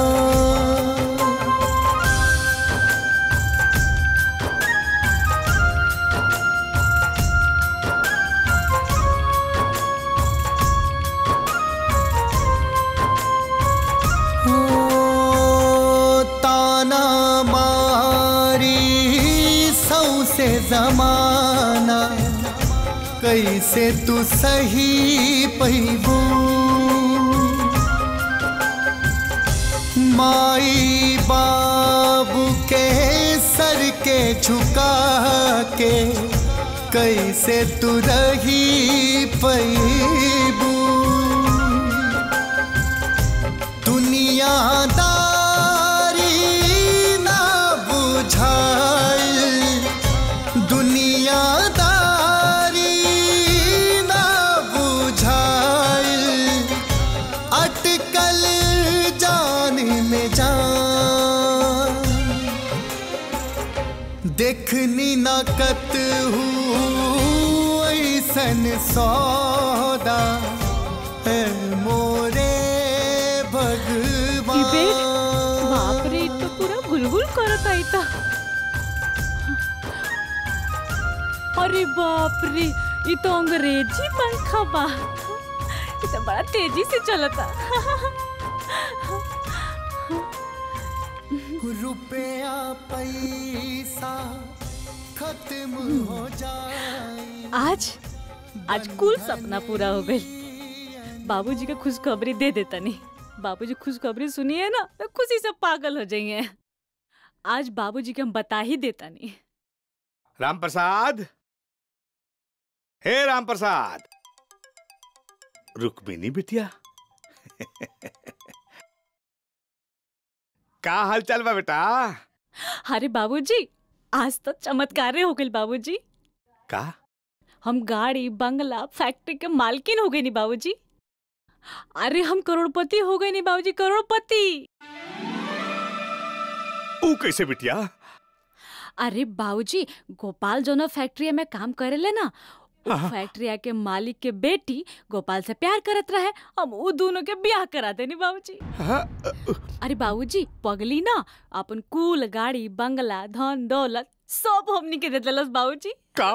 कैसे तू सही पैबू माई बाबू के सर के झुका के कैसे तू रही पैबू दुनियादारी ना बुझाइल दुनियादारी ना बुझाइल अटकल जान में जान देखनी ना कत हूँ ऐसन सौदा है मोरे भगवान बाप रे इ तो पूरा गुलगुल करत आई था अरे बाप रे ये तो अंग्रेजी पंखा बा ये तो बड़ा तेजी से चलता रुपया पैसा खत्म हो जाए आज आज कुल सपना पूरा हो गई बाबूजी का खुशखबरी दे देता नहीं बाबूजी खुशखबरी सुनिए ना तो खुशी से पागल हो जाएंगे आज बाबूजी के हम बता ही देता नहीं राम प्रसाद हे राम प्रसाद रुक्मिनी बिटिया का हाल चाल बा बेटा अरे बाबूजी आज तो चमत्कार हो गई बाबूजी का हम गाड़ी बंगला फैक्ट्री के मालकिन हो गए नी बाबूजी अरे हम करोड़पति हो गए नी बाबूजी करोड़पति ऊ कैसे बिटिया अरे बाबूजी गोपाल जो ना फैक्ट्री में काम करेले ना उ हाँ। फैक्ट्रिया के मालिक के बेटी गोपाल से प्यार करत रहे हम उ दोनों के ब्याह करा देनी बाबूजी अरे बाबूजी पगली ना अपन कुल गाड़ी बंगला धन दौलत सब हमनी के दे दिलस बाबूजी का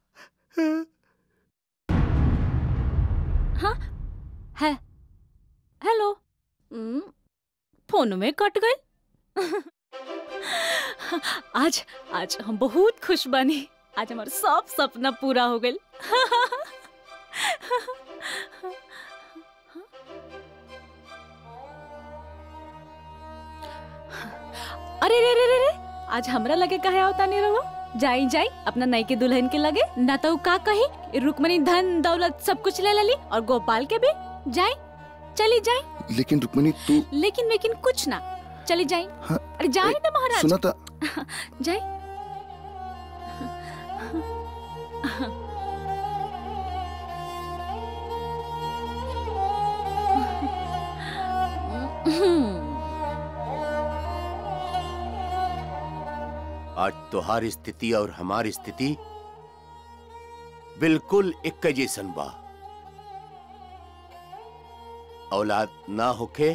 हाँ है हेलो हम्म, फोन में कट गई आज आज हम बहुत खुश बनी आज हमारा सब सपना पूरा हो गई अरे रे रे रे रे आज हमरा लगे कहे आवता नहीं रहो जाई जाई अपना नई के दुल्हन के लगे ना तो उ का कही रुकमणी धन दौलत सब कुछ ले लेली और गोपाल के भी जाई चली जाई लेकिन रुक्मिणी तू लेकिन लेकिन कुछ ना चली जाई हाँ, अरे जाई ना महाराज सुना था जाई आज तुम्हारी स्थिति और हमारी स्थिति बिल्कुल एक जैसन बा औलाद ना होखे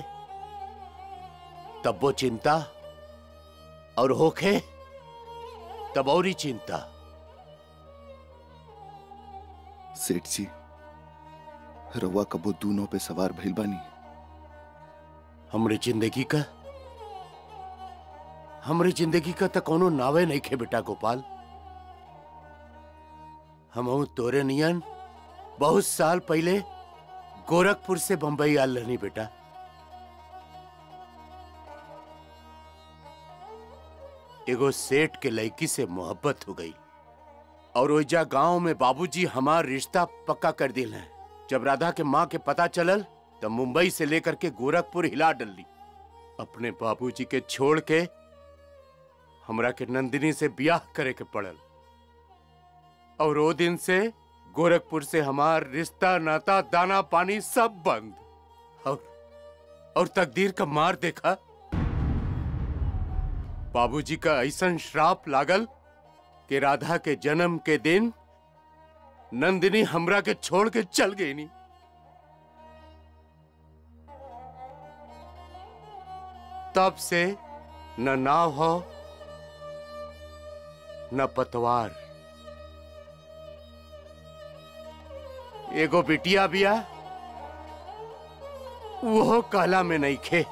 तब वो चिंता और होखे तब और ही चिंता सेठ जी रउआ कबो दूनों पे सवार भइल बानी हमरे जिंदगी का हमरे जिंदगी का तो कोनो नावे नहीं खे बेटा गोपाल हम तोरे नियन बहुत साल पहले गोरखपुर से बंबई आल रहनी बेटा एगो सेठ के लड़की से मोहब्बत हो गई और ओइजा गांव में बाबूजी हमार रिश्ता पक्का कर दिल है जब राधा के माँ के पता चलल तब मुंबई से लेकर के गोरखपुर हिला डली अपने बाबूजी के छोड़ के हमरा के नंदिनी से ब्याह करे के पड़ल और वो दिन से गोरखपुर से हमार रिश्ता नाता दाना पानी सब बंद और और तकदीर का मार देखा बाबूजी का ऐसा श्राप लागल कि राधा के जन्म के दिन नंदिनी हमरा के छोड़ के चल गई नहीं तब से न नाव हो न पतवार एगो बिटिया बिया वो काला में नहीं खे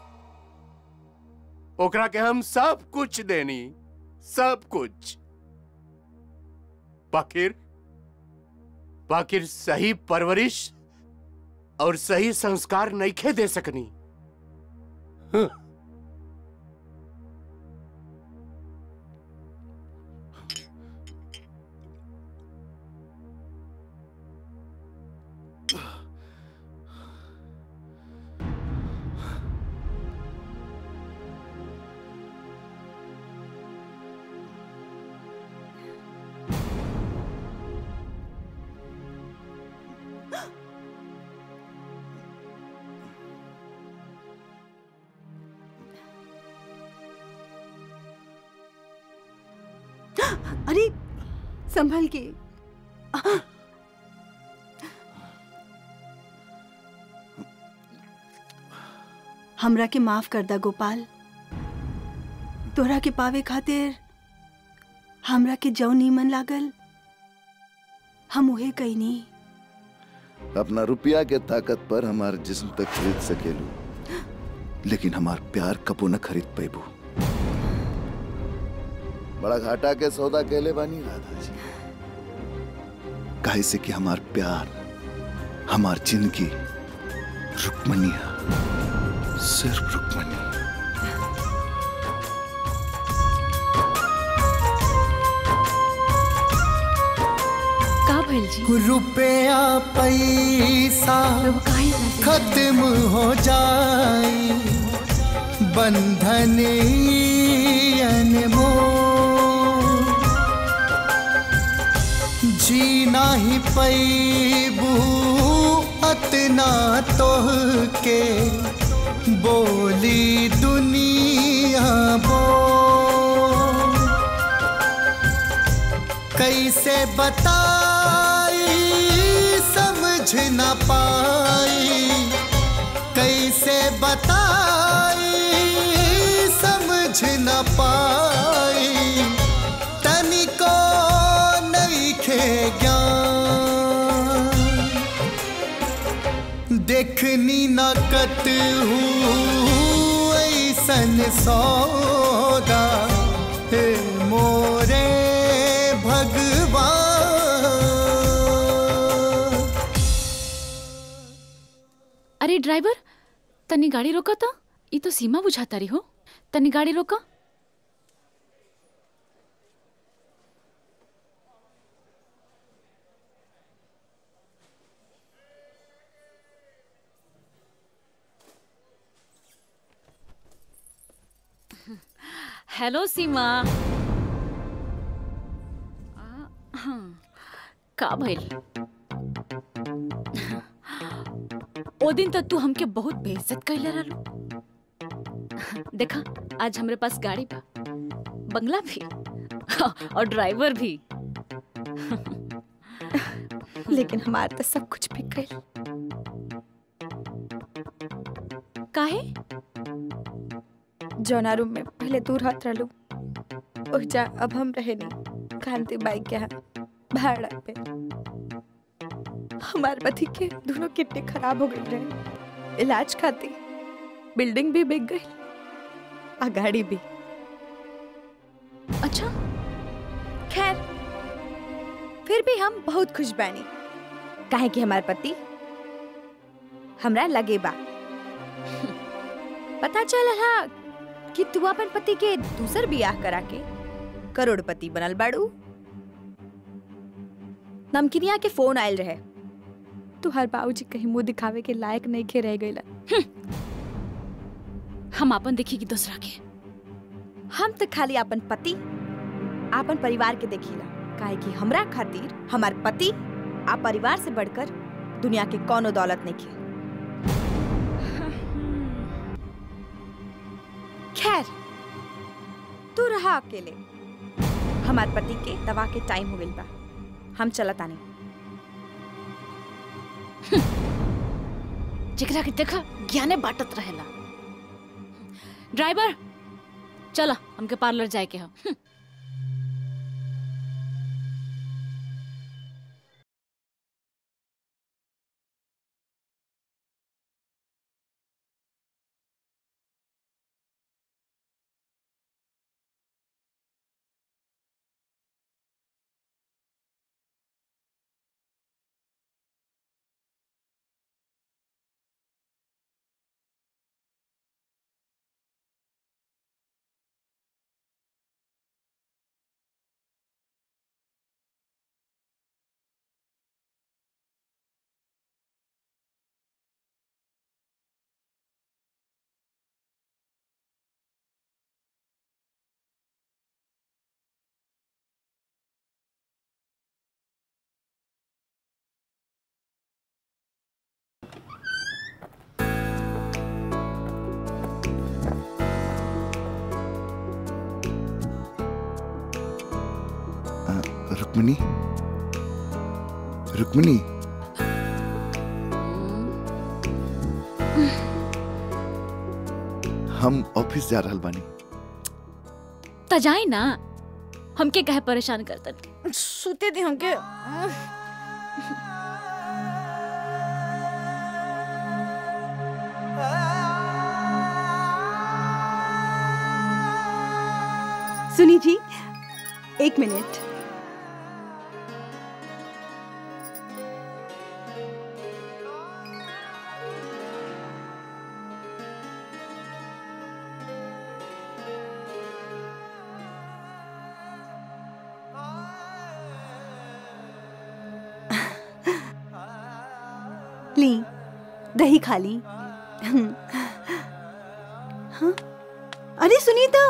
ओकरा के हम सब कुछ देनी सब कुछ बाकिर बाकिर सही परवरिश और सही संस्कार नईखे दे सकनी हं। अरे संभल के हमरा के माफ कर दा गोपाल तोरा के पावे खातिर हमरा के जौ नीमन लागल हम उहे कईनी अपना रुपया के ताकत पर हमार जिस्म तक खरीद सकेलू लेकिन हमार प्यार कबो न खरीद पैबू बड़ा घाटा के सौदा कहले बानी राधा जी काहे से कि हमार प्यार हमार जिंदगी रुक्मनी है सिर्फ रुक्मनी का भइल जी रुपया पैसा खत्म हो जाई बंधन अनमोल जीना ही पैबू अतना तोह के बोली दुनिया बोल कैसे बताई समझ न पाई कैसे बताई समझ न पाई तनिको नहीं खे ज्ञान देखनी न कत हूँ ऐसन सौदा हे मोरे भगवान अरे ड्राइवर तनी गाड़ी रोका था ये तो सीमा बुझाता रही हो तनी गाड़ी रोका हेलो सीमा आ, हाँ, का भइल ओ दिन तक तू हमके बहुत बेइज्जत कैले रहलू देखा आज हमरे पास गाड़ी बा बंगला भी और ड्राइवर भी लेकिन हमार तो सब कुछ बिक गई काहे जौना रूम में पहले दूर हाथ रहलू ओह जा अब हम रहे नहीं कांति बाई के यहाँ भाड़ा पे हमार पति के दोनों किडनी खराब हो गई रहे इलाज खाती बिल्डिंग भी बिक गई आ गाड़ी भी अच्छा खैर फिर भी हम बहुत खुश बानी काहे कि हमार पति हमरा लगे बा पता चल हा कि तू अपन पति के दूसर बियाह करा के करोड़पति बनल बाड़ू नमकिनिया के फोन आयल रहे तुहार बाबूजी कहीं मुंह दिखावे के लायक नहीं खे रह गईला हम अपन देखी कि दूसरा के हम तो खाली अपन पति अपन परिवार के देखीला काहे कि हमरा खातिर हमार पति आ परिवार से बढ़कर दुनिया के कोनो दौलत नहीं खे खैर तू रहा अकेले हमार पति के दवा के टाइम हो गइल बा हम चलत आनी जेकरा के देखा ज्ञाने बाटत रहेला ड्राइवर चला हमके पार्लर जाए के हम रुक्मिनी रुक्मिनी हम ऑफिस जा रहल बानी त जाए ना हमके कहे परेशान करतन सुते दे हमके सुनी जी एक मिनट ली दही खा ली हाँ? अरे सुनीता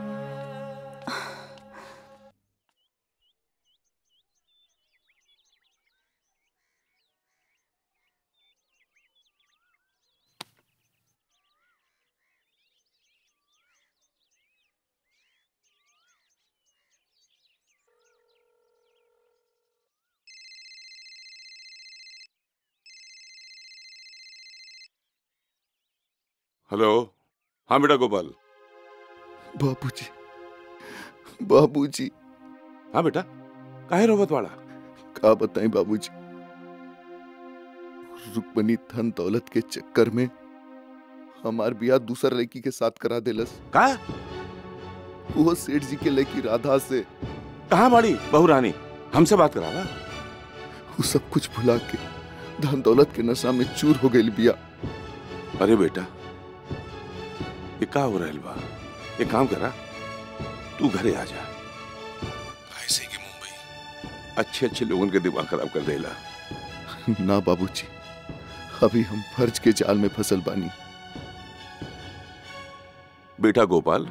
हेलो हाँ बेटा गोपाल बाबूजी बाबूजी हाँ बेटा काहे रोवत वाला का बताएं बाबूजी रुक्मणी धन दौलत के चक्कर में हमार बियाह दूसर लड़की के साथ करा देलस का वो सेठ जी के लड़की राधा से कहा बाड़ी बहू रानी हमसे बात करावा वो सब कुछ भुला के धन दौलत के नशा में चूर हो गई बिया अरे बेटा ये का हो रहल बा एक काम करा तू घरे आ जा ऐसे कि मुंबई अच्छे अच्छे लोगों के दिमाग खराब कर देला ना बाबूजी अभी हम फर्ज के जाल में फसल बानी बेटा गोपाल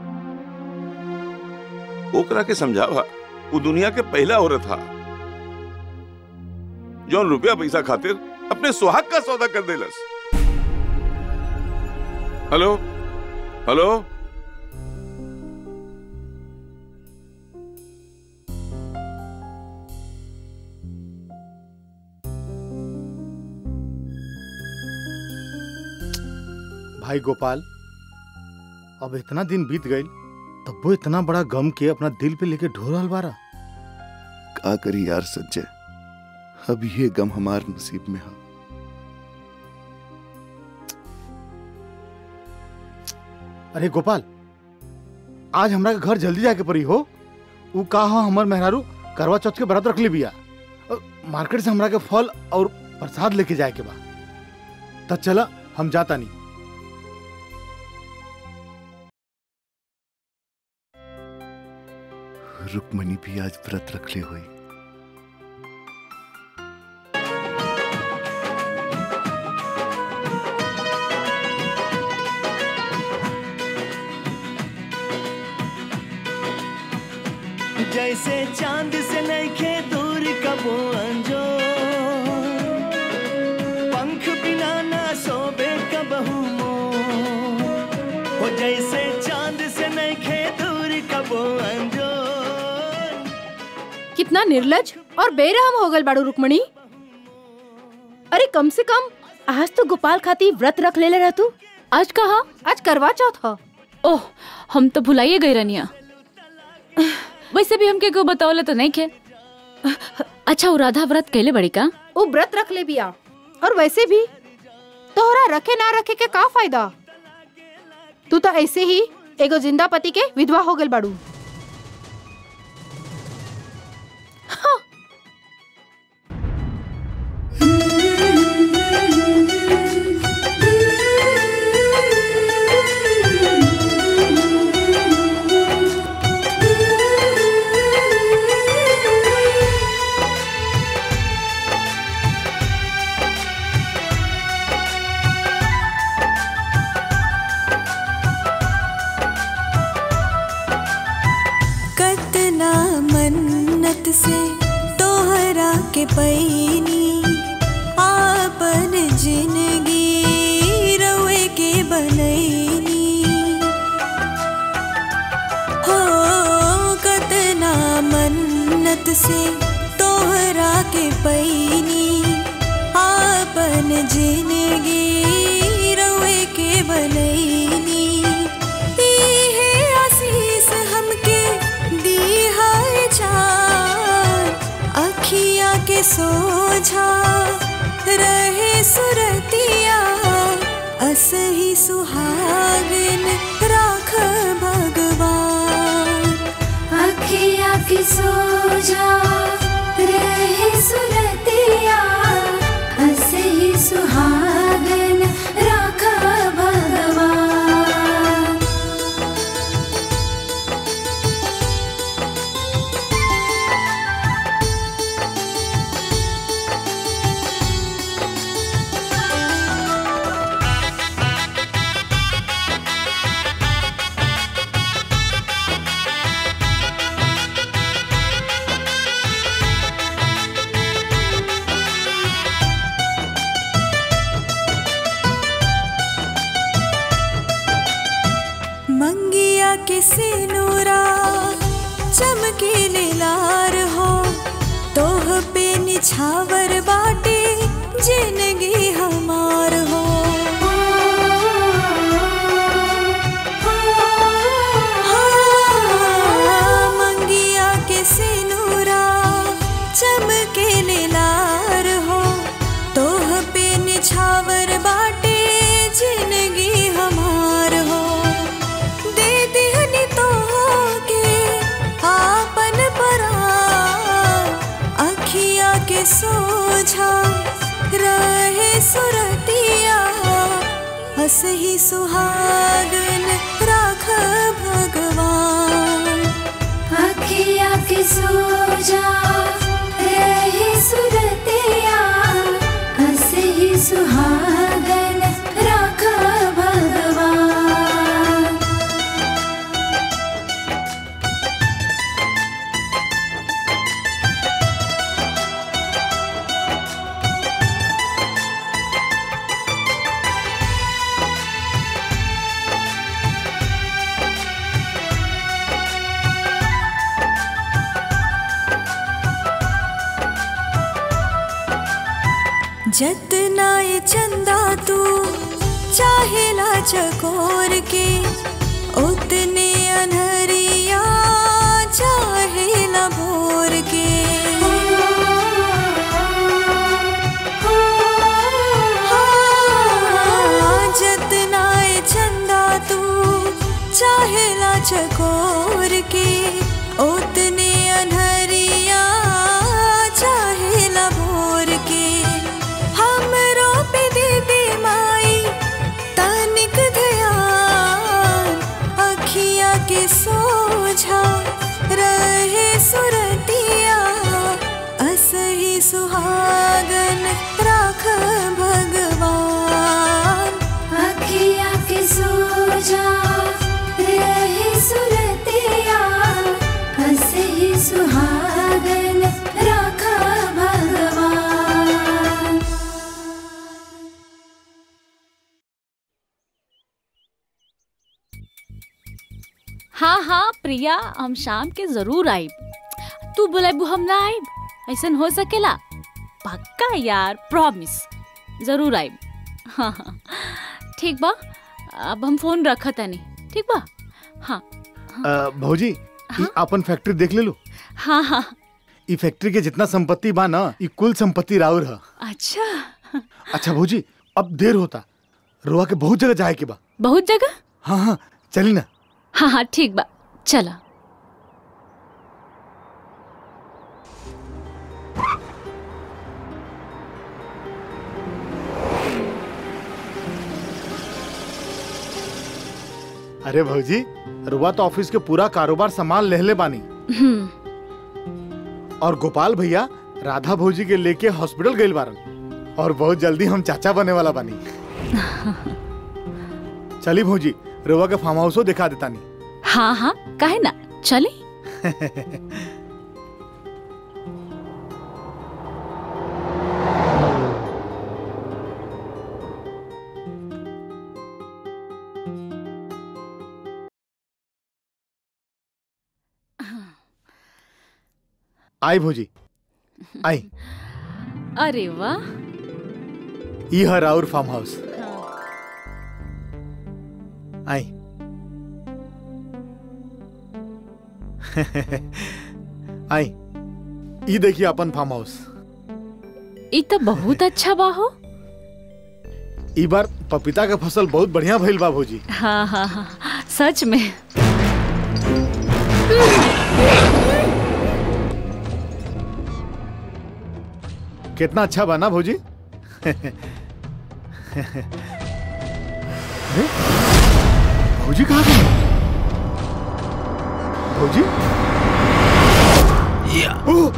ओकरा के समझावा वो दुनिया के पहला औरत था जौन रुपया पैसा खातिर अपने सुहाग का सौदा कर देलस हेलो हेलो भाई गोपाल अब इतना दिन बीत गई तब वो इतना बड़ा गम के अपना दिल पे लेके ढो रहल बारा का करी यार संजय अब ये गम हमार नसीब में है अरे गोपाल आज हमरा के घर जल्दी जाके पड़ी हो ऊ का हो हमर मेहरारू करवा चौथ के व्रत रख ली बिया अ, मार्केट से हमरा के फल और प्रसाद लेके जाए के बा तब चला हम जाता नहीं रुक्मणी भी आज व्रत रख ले हुई जैसे चांद से नइखे दूर कबो अंजो पंख बिना ना सोबे कबहू मोर हो जैसे चांद से नइखे दूर कबो अंजो कितना निर्लज और बेरहम हो गल बाड़ू रुक्मणी अरे कम से कम आज तो गोपाल खाती व्रत रख ले रहा तू आज कहा आज करवा चौथ ह ओह हम तो भुलाइए गए रनिया वैसे भी हमके को बतावले तो नहीं खे अच्छा वो राधा व्रत कैले बड़ी का वो व्रत रख ले बिया और वैसे भी तोहरा रखे ना रखे के का फायदा तू तो ऐसे ही एगो जिंदा पति के विधवा हो गल बाड़ू से तोहरा के पैनी आपन जिंदगी रवे के बनैनी इहे आशीष हमके दी है जान अखिया के सोझा रहे सुरतिया असही सुहागन राख भगवान अखिया की सोजा रहे सुरतिया हसे ही सुहागन राखा भगवान मंगिया के सिनुरा चमकीले लार हो तोह पे निछावर बाटे जिंदगी हमार हो हाँ, मंगिया के सिनुरा चमकीले लार हो तोह पे निछावर बाटे जिंदगी हमार हो दे दिहनी तो के आपन परान अखिया के सोझा रहे सुरतिया हसही सुहागन राख भगवान अखिया की सोजा रहे सुरतिया हसे ही सुहागन राखा भगवान जतना ये चंदा तू चाहेला चकोर के उतने अनहरिया चाहेला भोर के हाँ, जतना ये चंदा तू चाहेला चकोर के उतने अनहरिया चाहेला भोर के हमरो पे दे दे माई तनिक ध्यान अखिया के सोझा रहे सुरतिया असही सुहागन राख भगवान अखिया की सोजा रहे सुरतिया हसे ही सुहागन राखा भगवान हाँ हाँ प्रिया हम शाम के जरूर आइब तू बुलाबू हम ना आइब ऐसन हो सकेला पक्का यार प्रॉमिस जरूर आइब हाँ हाँ ठीक बा अब हम फोन रखा तनी ठीक बा हाँ अ, भौजी ई अपन फैक्ट्री देख ले लो हाँ हाँ ई फैक्ट्री के जितना संपत्ति बा ना ई कुल संपत्ति राउर है अच्छा अच्छा भौजी अब देर होता रोआ के बहुत जगह जाए के बा बहुत जगह हाँ हाँ चली ना हाँ हाँ ठीक बा चला अरे भौजी रुआ तो ऑफिस के पूरा कारोबार संभाल लेहले बानी हम्म और गोपाल भैया राधा भौजी के लेके हॉस्पिटल गए बारन और बहुत जल्दी हम चाचा बने वाला बानी चली भौजी रुआ के फार्म हाउसो दिखा देता नहीं हाँ हाँ काहे ना चले आई भौजी आई अरे वाह ई हर और फार्म हाउस आई आई ई देखिए अपन फार्म हाउस ई तो बहुत अच्छा बा हो ई बार पपीता के फसल बहुत बढ़िया भइल बा भौजी हाँ हाँ हाँ सच में कितना अच्छा बना भौजी अरे, भौजी कहाँ गए भौजी ओह!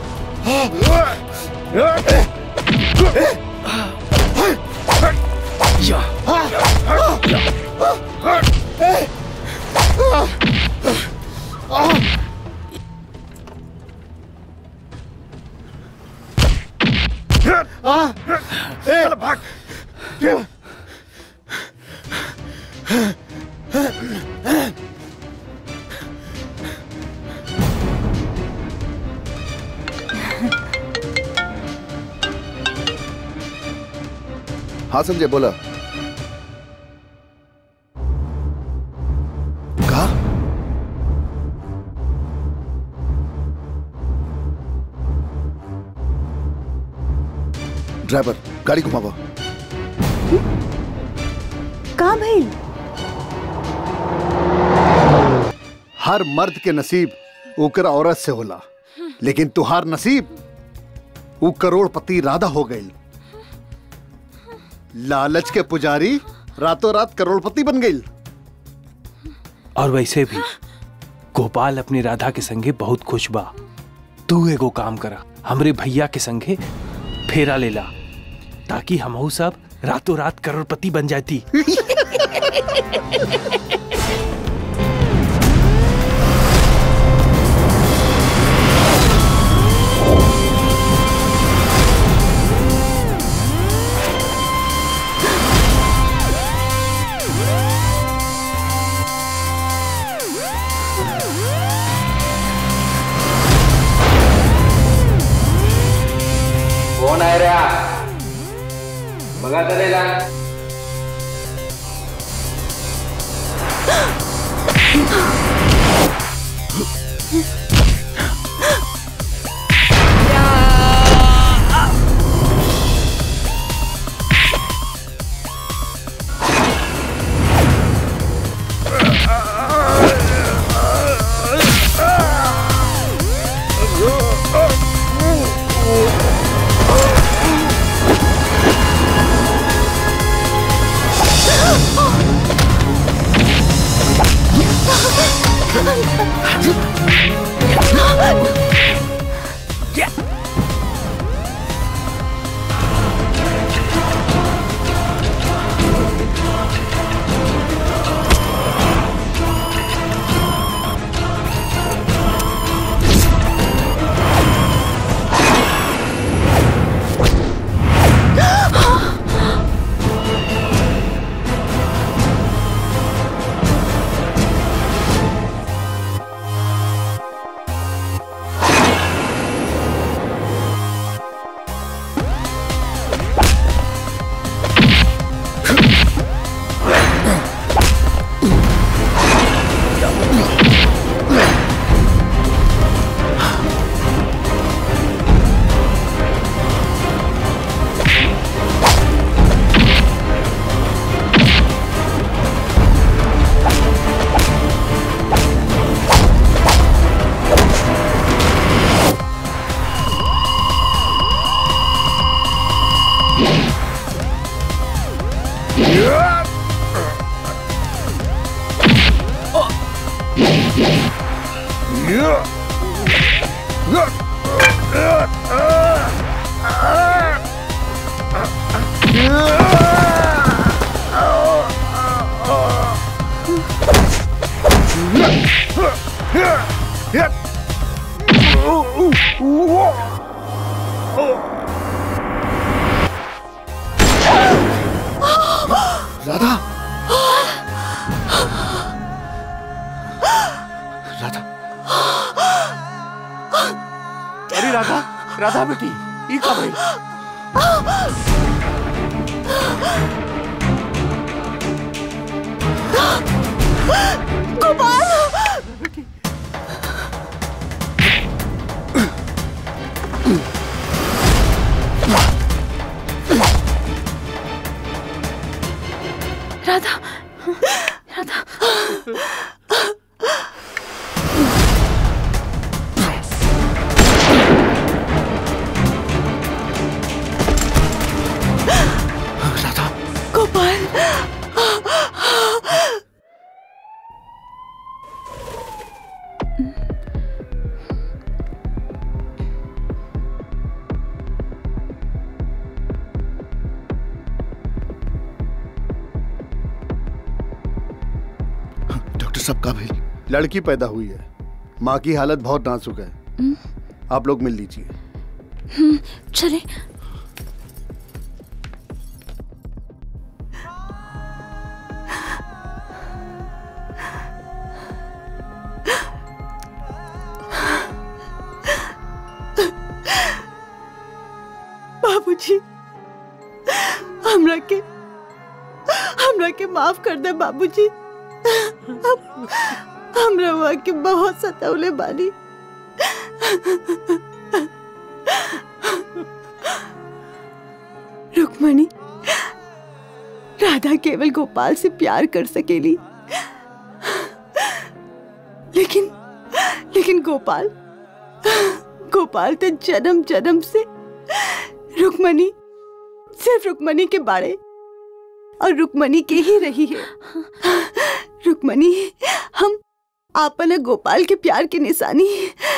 चल भाग हाँ संजय बोला कहा ड्राइवर गाड़ी घुमावा कहाँ भइल हर मर्द के नसीब ओकर औरत से होला लेकिन तुहार नसीब ऊ करोड़पति राधा हो गई लालच के पुजारी रातों रात करोड़पति बन गई और वैसे भी गोपाल अपनी राधा के संगे बहुत खुश बा तू एगो काम करा हमरे भैया के संगे फेरा लेला ताकि हमहू सब रातों रात करोड़पति बन जाती कोण आहे रे हा? बघा तरीला राधा राधा बेटी ई का भाई गोपाल राधा राधा राधा गोपाल डॉक्टर साहब का भाई लड़की पैदा हुई है माँ की हालत बहुत नाजुक है आप लोग मिल लीजिए हम्म, चले बाबूजी हमरा के हमरा के माफ कर दे बाबूजी हम हमरा हुआ के बहुत सतावले बानी रुक्मणी राधा केवल गोपाल से प्यार कर सकेली लेकिन लेकिन गोपाल गोपाल तो जन्म जन्म से रुक्मणी सिर्फ रुक्मणी के बारे और रुक्मणी के ही रही है रुक्मणी हम आपन गोपाल के प्यार की निशानी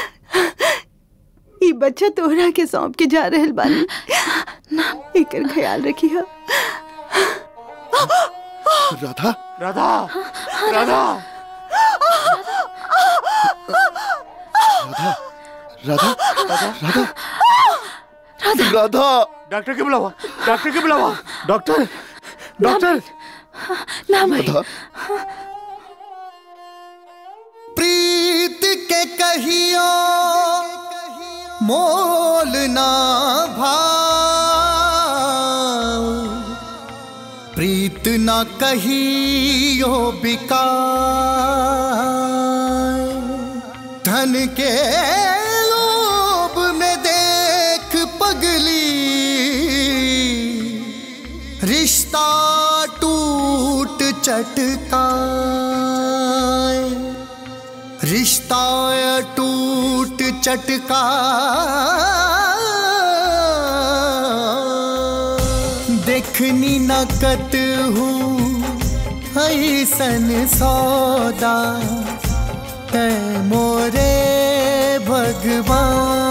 ई बच्चा तोहरा के सौंप के जा रहल बानी एकर ख्याल रखी है राधा राधा राधा राधा राधा राधा राधा डॉक्टर के बुलावा डॉक्टर के बुलावा डॉक्टर डॉक्टर ना भाई राधा प्रीत के कहियो मोल ना भाव प्रीत ना कहियो बिकाय धन के लोभ में देख पगली रिश्ता टूट चटकाए रिश्ता टूट चटका देखनी न कत हूँ ऐसन सौदा तै मोरे भगवान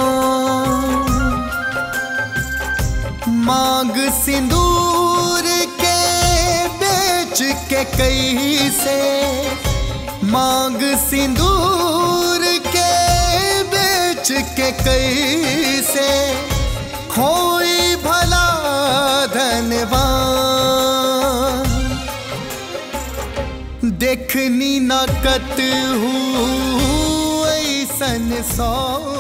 मांग सिंदूर के बेच के कैसे मांग सिंदूर के बेच के कैसे खोई भला धनवान देखनी न कत हूँ ऐसन सौ